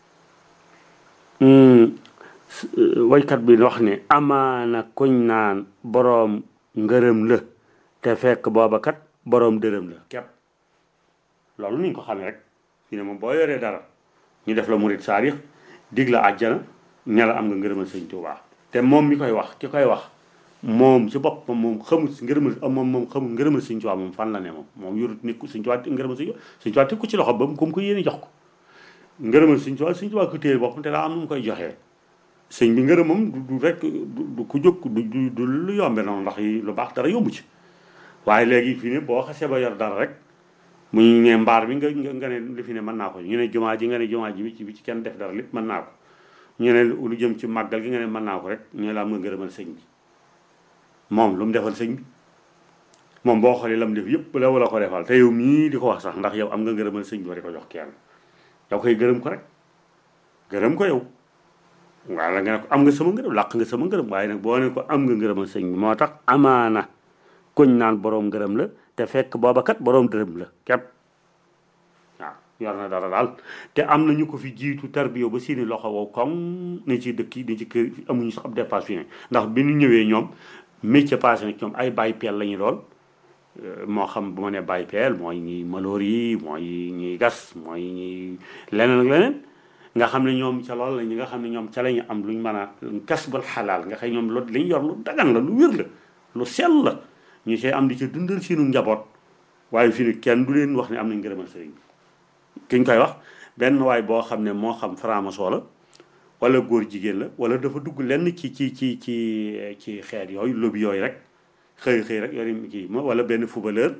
waykat bi wax ne amaana kuñ naan boroom ngërëm la te fekk booba kat boroom dërëm la kepp loolu niñ ko xamee rek fi ne moom boo yoree dara ñu def la murit saarix dig la àjjana ne la am nga ngërëmal sëñ Tuubaa te moom mi koy wax ki koy wax moom ci boppam moom xamul si ngërëmal moom moom xamul ngërëmal sëñ Tuubaa moom fan la ne moom moom yorut nit ku sëñ Tuubaa ngërëmal sëñ sëñ Tuubaa teg ko ci loxo ba mu ko ko yéene jox ko ngërëmal sëñ Tuubaa sëñ Tuubaa ko téye boppam te daa am nu mu koy joxee sëñ bi ngërëmam du du rek du ku jóg du du du lu yombe noonu ndax yi lu baax dara yombu ci waaye léegi fii ne boo xasee ba yor dara rek mu ñu ne mbaar bi nga nga ne li fi ne mën naa ko ñu ne jumaa ji nga ne jumaa ji bi ci bi ci kenn def dara lépp mën naa ko ñu ne lu jëm ci màggal gi nga ne mën naa ko rek ñu la am nga ngërëmal sëñ bi moom lu mu defal sëñ bi moom boo xoolee lam def yëpp la wala ko defal te yow mii di ko wax sax ndax yow am nga ngërëmal sëñ bi war ko jox kenn yow koy gërëm ko rek gërëm ko yow waaye la nga ne ko am nga sama ngërëm làq nga sama ngërëm waaye nag boo ne ko am nga ngërëmal sëñ bi moo tax amaana kuñ naan boroom ngërëm la te fekk booba kat boroom dërëm la képp waaw yor na dara daal te am na ñu ko fi jiitu tarbiyo ba seeni loxo wow comme ne ci dëkk yi ne ci kër amuñu sax ab dépasse fi ne ndax bi ñu ñëwee ñoom métier passé na ñoom ay bàyyi peel la ñu doon moo xam bu ma nee bàyyi peel mooy ñi maloor yi mooy ñuy gas mooy ñuy leneen ak leneen nga xam ne ñoom ca loolu la ñi nga xam ne ñoom ca la ñu am luñ mën a kasbal xalaal nga xam ñoom loolu li ñu yor lu dagan la lu wér la lu sell la ñu see am di ca dundal seenu njaboot waaye fii ni kenn du leen wax ne am nañ ngërëmal sëriñ bi ki ñu koy wax benn waay boo xam ne moo xam franc-maçon la wala góor jigéen la wala dafa dugg lenn ci ci ci ci ci xeet yooyu lobby yooyu rek xëy xëy rek yori kii wala benn footballeur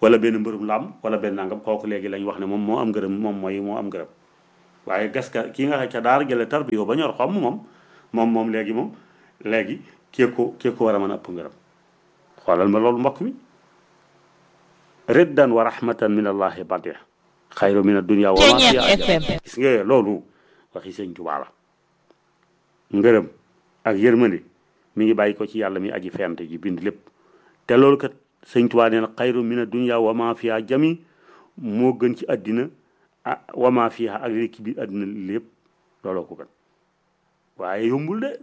wala benn mbërum làmb wala benn nangam kooku léegi lañ wax ne moom moo am ngërëm moom mooy moo am ngërëm waaye gas ka kii nga xam ca daara jële tar bi yow ba ñor xomm moom moom moom léegi moom léegi kii ko kii ko war a mën a ëpp ngërëm xoolal ma loolu mbokk mi riddan wa rahmatan min allahi badih xayru min addunia wa ma fiha gis nga loolu waxi sëñ Tuubaa la ngërëm ak yërmande mi ngi bàyyi ko ci yàlla mi aji fent ji bind lépp te loolu kat sëñ Tuubaa nee na xayru min addunia wa ma fiha jami moo gën ci àddina ah wa ma fiha ak li ci biir àddina lépp looloo ko gën waaye yombul de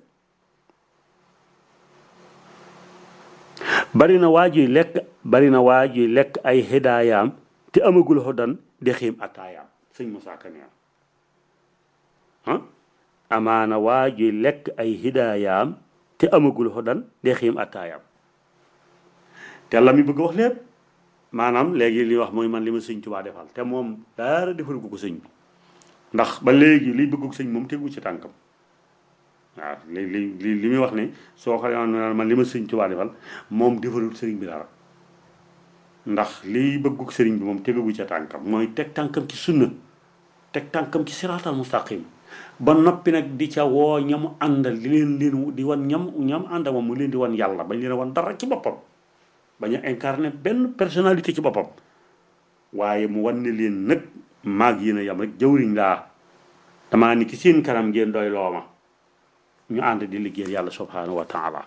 bari na waa juy lekk bari na waa juy lekk ay hidaayaam te amagul xodan di xiim attaayaam sëñ Moussa Ka nee ah amaana waa juy lekk ay hidaayaam te amagul xodan di xiim attaayaam te la mi bëgg wax lépp maanaam léegi li wax mooy man li ma sëñ Tuubaa defal te moom dara defal ko ko sëñ bi ndax ba léegi liy bëgg ko sëñ moom tegu ci tànkam waaw li li li li muy wax ne soo xoolee man li ma sëñ Tuubaa defal moom defalul sëriñ bi dara ndax liy bëggug sëriñ bi moom tegagu ca tànkam mooy teg tànkam ci sunna teg tànkam ci siraatal mustaqim ba noppi nag di ca woo ñamu àndal di leen leen di wan ñam ñam àndal moom mu leen di wan yàlla bañ leen a wan dara ci boppam bañ a incarné benn personnalité ci boppam waaye mu wan ne leen nag maag yéen a yam rek jëwriñ laa damaa ni ki seen kanam ngeen doy looma ñu ànd di liggéeyal yàlla subhanahu wa taala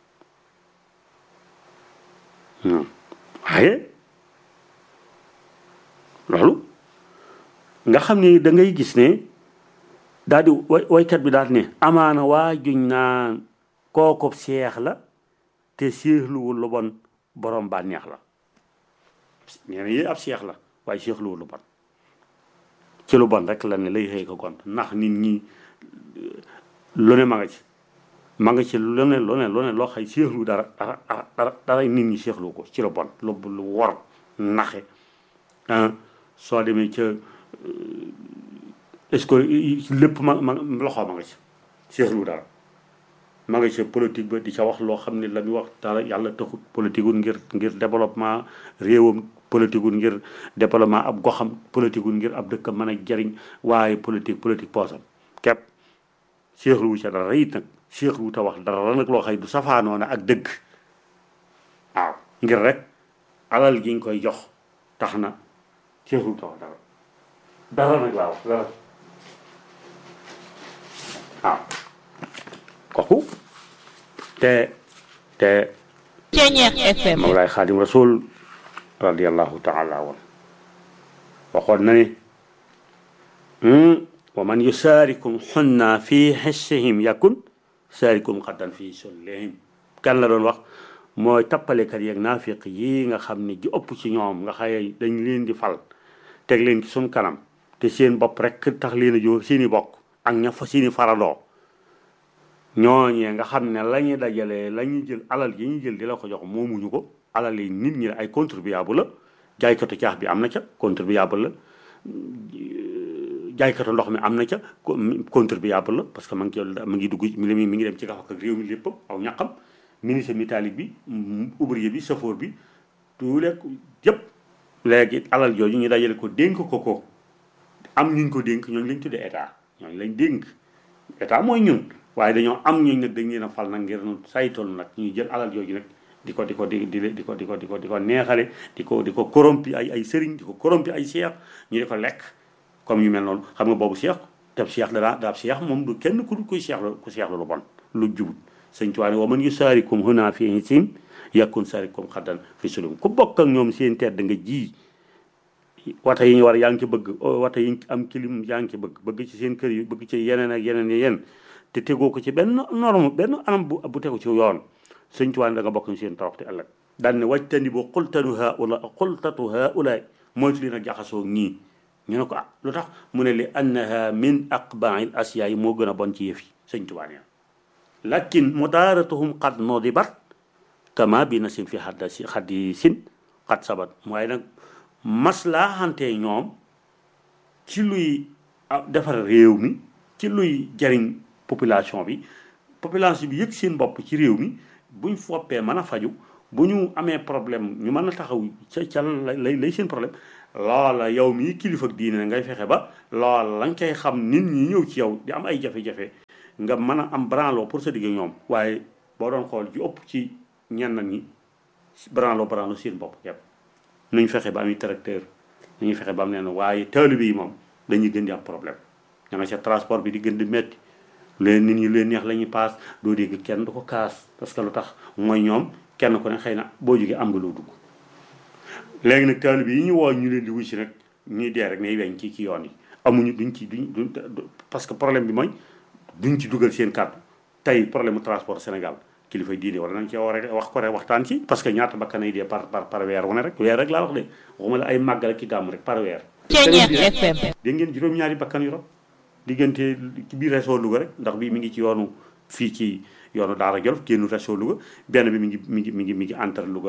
waaye loolu nga xam ni da ngay gis ne daal di way waykat bi daal ne amaana waa juñ naan kooku seex la te seexluwul lu bon borom bànneex la nee na yéen ab seex la waaye seexluwul lu bon ci lu bon rek la ne lay xëy ko gont ndax nit ñi lu ne ma nga ci ma nga ci lu ne lu ne lu ne loo xay seexlu dara dara dara dara nit ñi seexlu ko ci lu bon lu lu wor naxe soo demee ca est-ce que lépp ma ma loxo ma nga ci seexlu dara ma nga ci politique ba di ca wax loo xam ne la muy wax dara yàlla taxut politique wul ngir ngir développement réewam politique wul ngir développement ab goxam politique wul ngir ab dëkkam mën a jariñ waaye politique politique poosam képp seexlu wu ca dara it nag seexlu wu ta wax dara nag loo xëy du safaanoona ak dëgg waaw ngir rek alal gi nga koy jox tax na seexlu wu ta wax dara dara nag laa wax dara waaw kooku te te FM Mawlaay Xaadim Rasul radiallahu taala wan waxoon na ne wa man yusaarikum xunna fi xissihim yakun saarikum xaddan fi sullihim kan la doon wax mooy tappalekat yeeg naafiq yi nga xam ne ji ëpp ci ñoom nga xaye dañ leen di fal teg leen ci suñ kanam te seen bopp rek tax leen a jóg seeni bokk ak ña fa seeni faradoo ñooñee nga xam ne la ñuy dajalee la ñuy jël alal yi ñuy jël di la ko jox moomuñu ko alal yi nit ñi ay contribuable la jaaykatu caax bi am na ca contribuable la jaaykatu ndox mi am na ca contribuable la parce que ma ngi ci ma ngi dugg mi mi ngi dem ci gax ak réew mi lépp aw ñaqam ministre métallique bi ouvrier bi chauffeur bi tous les yëpp léegi alal jooju ñu dajale ko dénk ko ko am ñuñ ko dénk ñooñu lañ tuddee état ñooñu lañ dénk état mooy ñun waaye dañoo am ñooñu nag dañ leen a fal nag ngir nu saytool nag ñuy jël alal jooju nag di ko di ko di di di ko di ko di ko di ko neexale di ko di ko corrompi ay ay sëriñ di ko corrompi ay seex ñu di ko lekk comme yu mel noonu xam nga boobu seex te seex dara daab seex moom du kenn ku kuy seex ku seex lu bon lu jubut sëñ Tuubaa ne wa man yusaarikum huna fi hisim yakun saarikum xaddan fi sulum ku bokk ak ñoom seen tedd nga ji wata yi ñu war yaa ngi ci bëgg wata yi am kilim yaa ngi ci bëgg bëgg ci seen kër yi bëgg ci yeneen ak yeneen yi yenn te tegoo ko ci benn norme benn anam bu bu tegu ci yoon sëñ Tuubaa da nga bokk ñu seen toroxte ëllëg daan ne wajtani bu xultanu haula xultatu haula moytu leen a jaxasoo ñii ñu ne ko ah lu tax mu ne li annaha min aqbail asiya yi moo gën a bon ci yëf yi sëñ Tuubaa nee lakin mudaaratuhum qad nodibat kama bi na sin fi xadda si xaddi sin xat sabat waaye nag maslaaxante ñoom ci luy defar réew mi ci luy jariñ population bi population bi yëg seen bopp ci réew mi buñ foppee mën a faju bu ñu amee problème ñu mën a taxaw ca ca lay lay seen problème loola yow mii kilifa ak diine ngay fexe ba loola la nga koy xam nit ñi ñëw ci yow di am ay jafe-jafe nga mën a am branlo pour sa digg ñoom waaye boo doon xool ji ëpp ci ñenn ñi branlo branlo seen bopp yëpp nuñ fexe ba am tracteur nuñu fexe ba am leen waaye taalibe yi moom dañuy gën di am problème ña nga ca transport bi di gën di metti leen nit ñi leen neex la ñuy paas doo dégg kenn du ko kaas parce que lu tax mooy ñoom kenn ku ne xëy na boo jógee am nga loo dugg léegi nag taalibe yi ñu woo ñu leen di wuy si nag ñuy dee rek nay weñ ci ci yoon yi amuñu duñ ci duñ duñ parce que problème bi mooy duñ ci dugal seen kàddu tey problème mu transport Sénégal kilifa diine war nañ cee war a wax ko rek waxtaan ci parce que ñaata bakkan ay dee par par par weer wu ne rek weer rek laa wax de waxuma la ay màggal ak ki gàmm rek par weer. Ceeñeer FM. dégg ngeen juróom-ñaari bakkan yu rob diggante ci biir réseau Louga rek ndax bii mi ngi ci yoonu fii ci yoonu Daara Jolof génnu réseau Louga benn bi mi ngi mi ngi mi ngi mi ngi entre Louga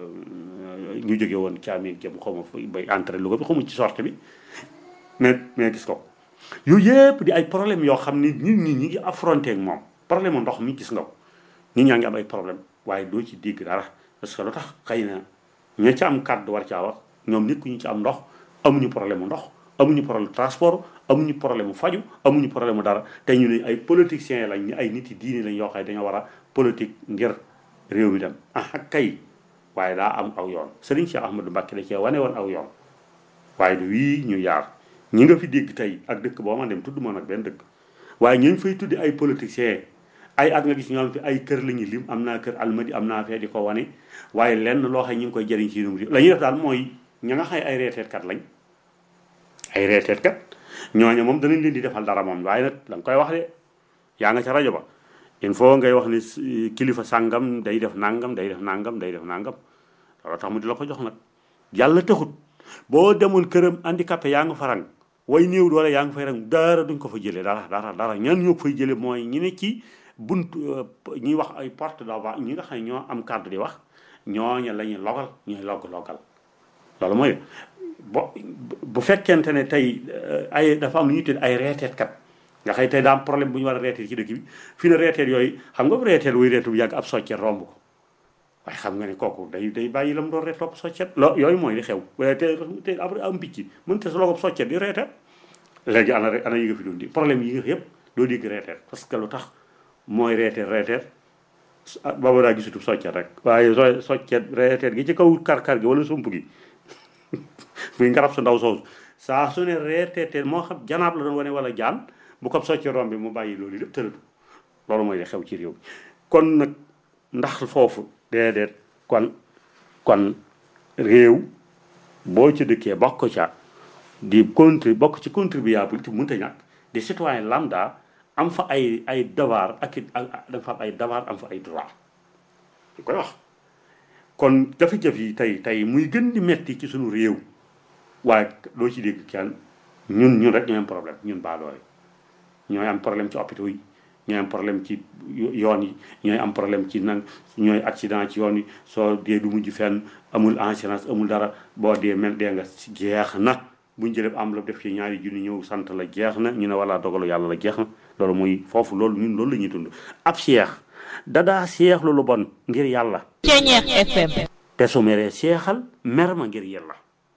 ñu jóge woon Thiamène jëm xaw ma bay entre Louga bi xaw ma ci sorte bi mais mais gis ko yooyu yëpp di ay problème yoo xam ni nit ñi ñi ngi affronté ak moom problème ndox mi gis nga ko nit ñaa ngi am ay problème waaye doo ci dégg dara parce que lu tax xëy na ña ca am kàddu war caa wax ñoom nit ku ñu ci am ndox amuñu problème mu ndox amuñu problème transport amuñu problème mu faju amuñu problème mu dara te ñu ne ay politiciens lañ ñu ay nit yi diine lañ yoo xam ne dañoo war a politique ngir réew mi dem ah kay waaye daa am aw yoon Serigne Cheikh Ahmadou Mbacké da cee wane woon aw yoon waaye du wii ñu yaar ñi nga fi dégg tey ak dëkk boo ma dem tudd ma nag benn dëkk waaye ñu fay tuddi ay politiciens ay at nga gis ñoo am fi ay kër la ñuy lim am naa kër almadi am naa fee di ko wane waaye lenn loo xam ñu ngi koy jëriñ ci réew la ñuy def daal mooy ña nga xam ay reeteetkat lañ ay reeteetkat ñooñu moom danañ leen di defal dara moom waaye nag da nga koy wax de yaa nga ca rajo ba il faut ngay wax ni kilifa sàngam day def nangam day def nangam day def nangam loolu tax mu di la ko jox nag yàlla taxut boo demoon këram handicapé yaa nga fa rang way néew doole yaa nga fay rang dara duñ ko fa jëlee dara dara dara ñan ñoo ko fay jëlee mooy ñi ne ci bunt ñuy wax ay porte de voix ñi nga xam ne ñoo am kàddu di wax ñooña la ñuy logal ñooy logg logal loolu mooy bo bu fekkente ne tey ay dafa am lu ñuy tudd ay reeteetkat nga xëy tey daa am problème bu ñu war a reeteet ci dëkk bi fi ne reeteet yooyu xam nga reeteet wuy reetu bu yàgg ab soccet romb ko waaye xam nga ne kooku day day bàyyi la mu doon reet topp soccet lo yooyu mooy li xew waaye te te après am picc mën te sa logob soccet di reeteet léegi ana ana yi nga fi doon di problème yi nga yëpp doo dégg reeteet parce que lu tax mooy reeteet reeteet booba daa gisutub soccet rek waaye so soccet reeteet gi ci kaw kar-kar gi wala sump gi muy ngarab su ndaw soosu saa su ne reeteetee moo xam janaab la doon wane wala jaan bu ko soccet romb bi mu bàyyi loolu lépp tëratu loolu mooy li xew ci réew mi kon nag ndax foofu déedéet kon kon réew boo ci dëkkee bokk ca di contri bokk ci contribuable te mënta ñàkk di citoyen lambda am fa ay ay devoir ak it da fa am ay devoir am fa ay droit di koy wax kon jafe-jafe yi tey tey muy gën di metti ci suñu réew waaye doo ci dégg kenn ñun ñun rek ñooy am problème ñun baadoole ñooy am problème ci hôpitaux yi ñooy am problème ci yoon yi ñooy am problème ci nag ñooy accident ci yoon yi soo dee du mujj fenn amul assurance amul dara boo dee mel dee nga jeex na buñ jëlee am la def ci ñaari junni ñëw sant la jeex na ñu ne wala dogalu yàlla la jeex na loolu muy foofu loolu ñun loolu la ñuy dund ab seex dadaa seex lu bon ngir yàlla Ceeñeer FM. te su meree seexal mer ma ngir yàlla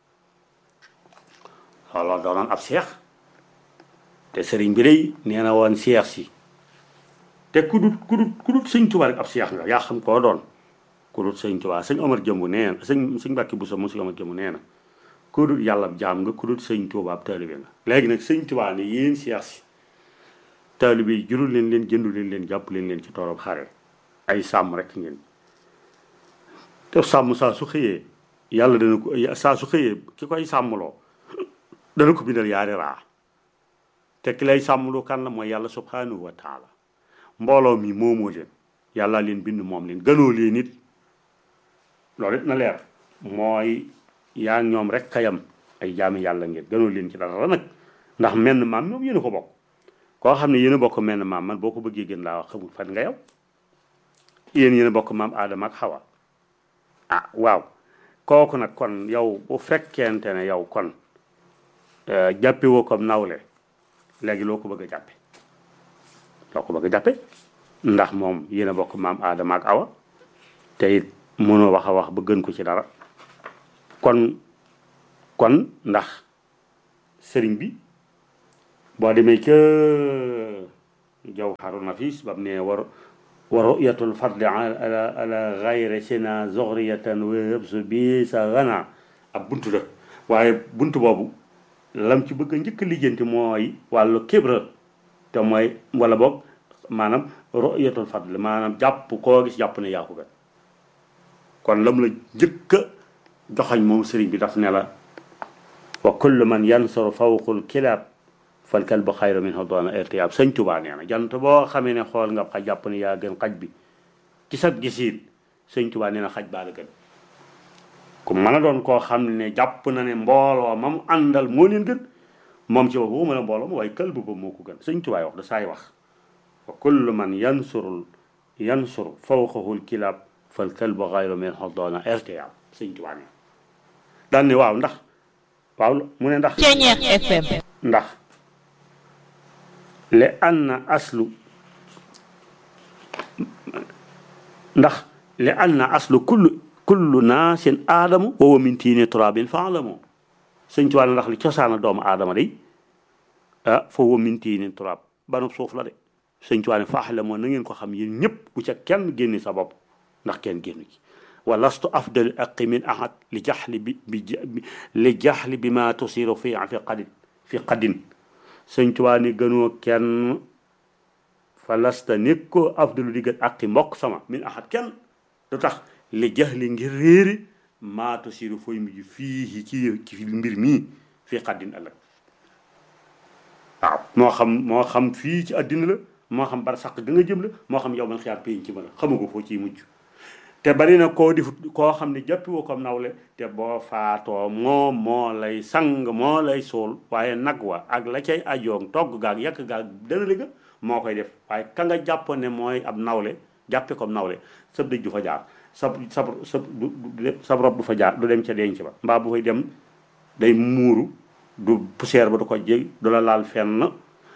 loolu doonoon ab seex te sëriñ bi day nee na woon seex si te ku dut ku dut ku dut sëñ Tuubaa rek ab seex nga yaa xam koo doon ku dut sëñ Tuubaa sëñ Omar jëmbu nee na sëñ sëñ Mbàkke Buso mu sëñ Omar jëmbu nee na ku dut yàlla jaam nga ku dut sëñ Tuubaa ab taalibe nga léegi nag sëñ Tuubaa ne yéen seex si taalibe yi jurul leen leen jëndu leen leen jàpp leen leen ci toorob xare ay sàmm rek ngeen te sàmm saa su xëyee yàlla dana ko saa su xëyee ki koy sàmmloo dana ko bindal yaari raa te ki lay sàmmloo kan la mooy yàlla subhanahu wa taala mbooloo mi moomoo leen yàlla leen bind moom leen gënoo leen it loolu it na leer mooy yaa ñoom rek kayam ay jaami yàlla ngeen gënoo leen ci dara nag ndax menn maam ñoom yéen a ko bokk koo xam ne yéen a bokk menn maam man boo ko bëggee gën laa wax xamul fan nga yow yéen yéen a bokk maam aadama ak xawa ah waaw kooku nag kon yow bu fekkente ne yow kon jàppe woo comme nawle léegi loo ko bëgg a jàppe loo ko bëgg a jàppe ndax moom yéen a bokk maam aadama ak awa te it mënoo wax a wax ba gën ko ci dara kon kon ndax sëriñ bi boo demee ca jawharu nafis bam ne war wa ru'yatul fadli ala ala gayre sina zoxriyatan wa yëbsu bi sa gana ab buntu la waaye buntu boobu lam ci bëgg a njëkk a lijjanti mooy wàllu kibra te mooy wala boog maanaam ru'yatul fadli maanaam jàpp koo gis jàpp ne yaa ko gën kon lam la njëkk a joxañ moom sëriñ bi daf ne la wa kullu man yansuru fawqul kilaab fal kalbu xayru minhu doona irtiyaab sëñ Tuubaa nee na jant boo xamee ne xool nga xaj jàpp ne yaa gën xaj bi ci sa gisiin sëñ Tuubaa nee na xaj baa la gën ku mën a doon koo xam ne jàpp na ne mbooloo mam àndal moo leen gën moom ci boppam mën a mbooloo ma waaye kalbu ba moo ko gën sëñ Tuubaa wax da saay wax wa kullu man yansurul yansur fawqahul kilaab fal kalbu xayru minhu doona irtiyaab sëñ Tuubaa nee daan ne waaw ndax waaw mu ne ndax Ceñeex FM ndax li anna aslu ndax li anna aslu kullu kullu naasin aadamu wa huwa min tiini turaabin faalamu sëñ Tuubaa ndax li cosaana doomu aadama day ah fa huwa min tiini turaab banub suuf la de sëñ Tuubaa ne faalamu na ngeen ko xam yéen ñëpp bu ca kenn génni sa bopp ndax kenn génnu ci wa lastu afdal aqi min ahad li jaxli bi bi li jaxli bi ma tusiru fi fi qadin fi qadin sëñ Tuubaa ni gënoo kenn fa lasta nekk ko afdalu di gën aqi mbokk sama min ahad kenn lu tax li jaxli ngir réeri maa tusiru fooy mujj fii ci ci mbir mii fi qadin ëllëg waaw moo xam moo xam fii ci àddina la moo xam bar saq ga nga jëm la moo xam yow man xiyaar péyin ci ma la xamu ko foo ciy mujj te bari na koo difut koo xam ne jàppi woo comme nawle te boo faatoo moom moo lay sang moo lay suul waaye nag wa ak la cay ajoog togg gaag yàq gaag dana liga moo koy def waaye ka nga jàpp ne mooy ab nawle jàppe comme nawle sab dëj du fa jaar sab sab sab sab rob du fa jaar du dem ca denc ba mbaa bu fay dem day muuru du poussière ba du ko jég du la laal fenn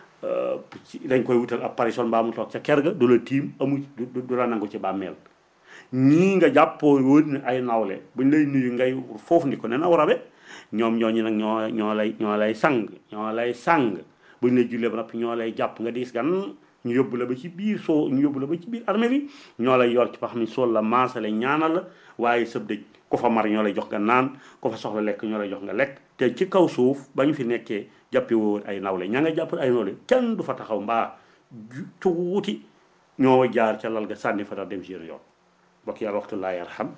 dañ koy wutal ab parison mbaa mu toog ca ker ga du la tiim amu du la nangu ci bàmmeel ñii nga jàppoo wóor ne ay nawle buñ lay nuyu ngay foofu ni ko ne naw rabe ñoom ñooñu nag ñoo ñoo lay ñoo lay sang ñoo lay sang buñ lay jullee ba noppi ñoo lay jàpp nga diis gan ñu yóbbu la ba ci biir soo ñu yóbbu la ba ci biir armée bi ñoo lay yor ci fa xam ne sool la maasale ñaanal la waaye sëb dëj ku fa mar ñoo lay jox nga naan ku fa soxla lekk ñoo lay jox nga lekk te ci kaw suuf ba ñu fi nekkee jàppi woon ay nawle ña nga jàpp ay nawle kenn du fa taxaw mbaa tuuti ñoo jaar ca lal ga sànni fa tax dem si yoon bokk yàlla waxtu laa yarham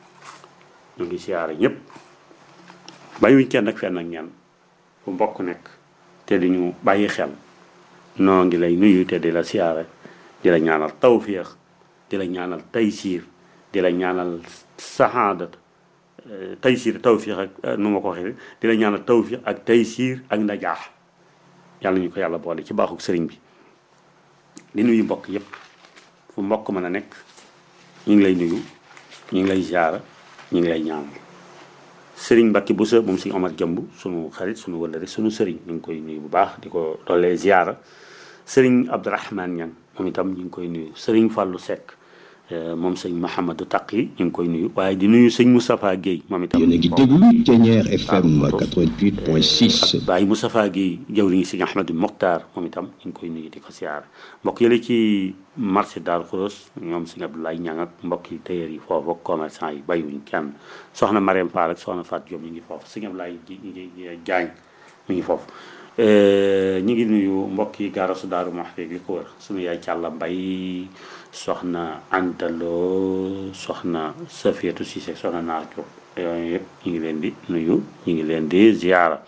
ñu ngi siyaare ñëpp bàyyiwuñ kenn ak fenn ak ñenn fu mbokk nekk te di ñu bàyyi xel noo ngi lay nuyu te di la siyaare di la ñaanal tawfiix di la ñaanal taysiir di la ñaanal saxaadat taysiir tawfiix ak nu ma ko waxee di la ñaanal tawfiix ak taysiir ak najaax yàlla ñu ko yàlla boole ci baaxuk sëriñ bi di nuyu mbokk yëpp fu mbokk mën a nekk ñu ngi lay nuyu ñu ngi lay ziara ñu ngi lay ñaan sëriñ Mbacke Boussa moom suñu Omar Jëmb sunu xarit sunu wëllëre sunu sëriñ ñu ngi koy nuyu bu baax di ko doolee ziara sëriñ Abdourahmane Niang moom itam ñu ngi koy nuyu sëriñ Fallou Seck moom sëñ Mouhamadou Taqi ñu ngi koy nuyu waaye di nuyu sëñ Moustapha Guèye moom itam. yéen a ngi déglu Thiéniere FM 88.6. Baye Moustapha Guèye jawriñu sëñ Ahmadou Mokhtar moom itam ñu ngi koy nuyu di ko siyaar mbokk yële ci marché Darou Khouross ñoom sëñ Abdoulaye Niang ak mbokk yi tailleur yi foofu ak commerçant yi bàyyiwuñ kenn soxna Mariam Fall ak soxna Fatou Diop ñu ngi foofu sëñ Abdoulaye Diagne mi ngi foofu. ñu ngi nuyu mbokk yi gaarasu Daaru Muxti li ko wër sunu yaay Càlla Mbay soxna Antaloo soxna Safiyatu Sise soxna Naar Diop yooyu yëpp ñu ngi leen di nuyu ñu ngi leen di ziara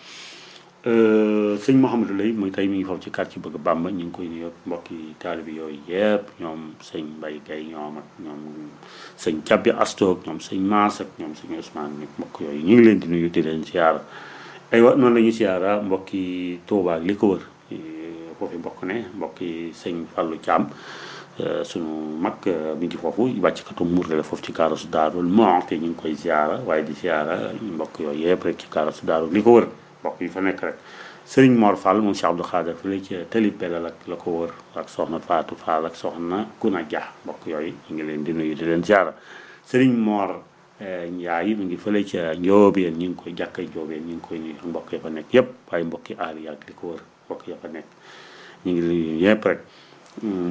sëñ Mouhamadou Lay muy tey mi ngi foofu ci quartier bëgg Bàmba ñu ngi koy nuyu mbokki taalibi yooyu yëpp ñoom sëñ Mbay Gay ñoom ak ñoom sëñ Cabbi Astoog ñoom sëñ Maas ak ñoom sëñ Ousmane ñi mbokk yooyu ñu ngi leen di nuyu di leen ziara aywa noonu la ñuy siyaara mbokki Touba ak li ko wër foofu mbokk ne mbokki sëñ Fallou Thiam sunu mag mi ngi foofu wàcckatu muurde la foofu ci kaarasu daarul Muxti ñu ngi koy siyaara waaye di siyaara mbokk yooyu yëpp rek ci kaarasu daarul li ko wër mbokk yi fa nekk rek Serigne Mor Fall moom Cheikh Abdou Khader fi la ci tëli pelal ak la ko wër ak soxna Fatou Fall ak soxna Kuna Dia mbokk yooyu ñu ngi leen di nuyu di leen siyaara Serigne Mor Ndiaye mi ngi fële ca Njóobeen ñu ngi koy jàkkay Njóobeen ñu ngi koy nuyu ak mbokk ya fa nekk yëpp waaye mbokki aar yi ak li ko wër mbokk ya fa nekk ñu ngi nuyu yëpp rek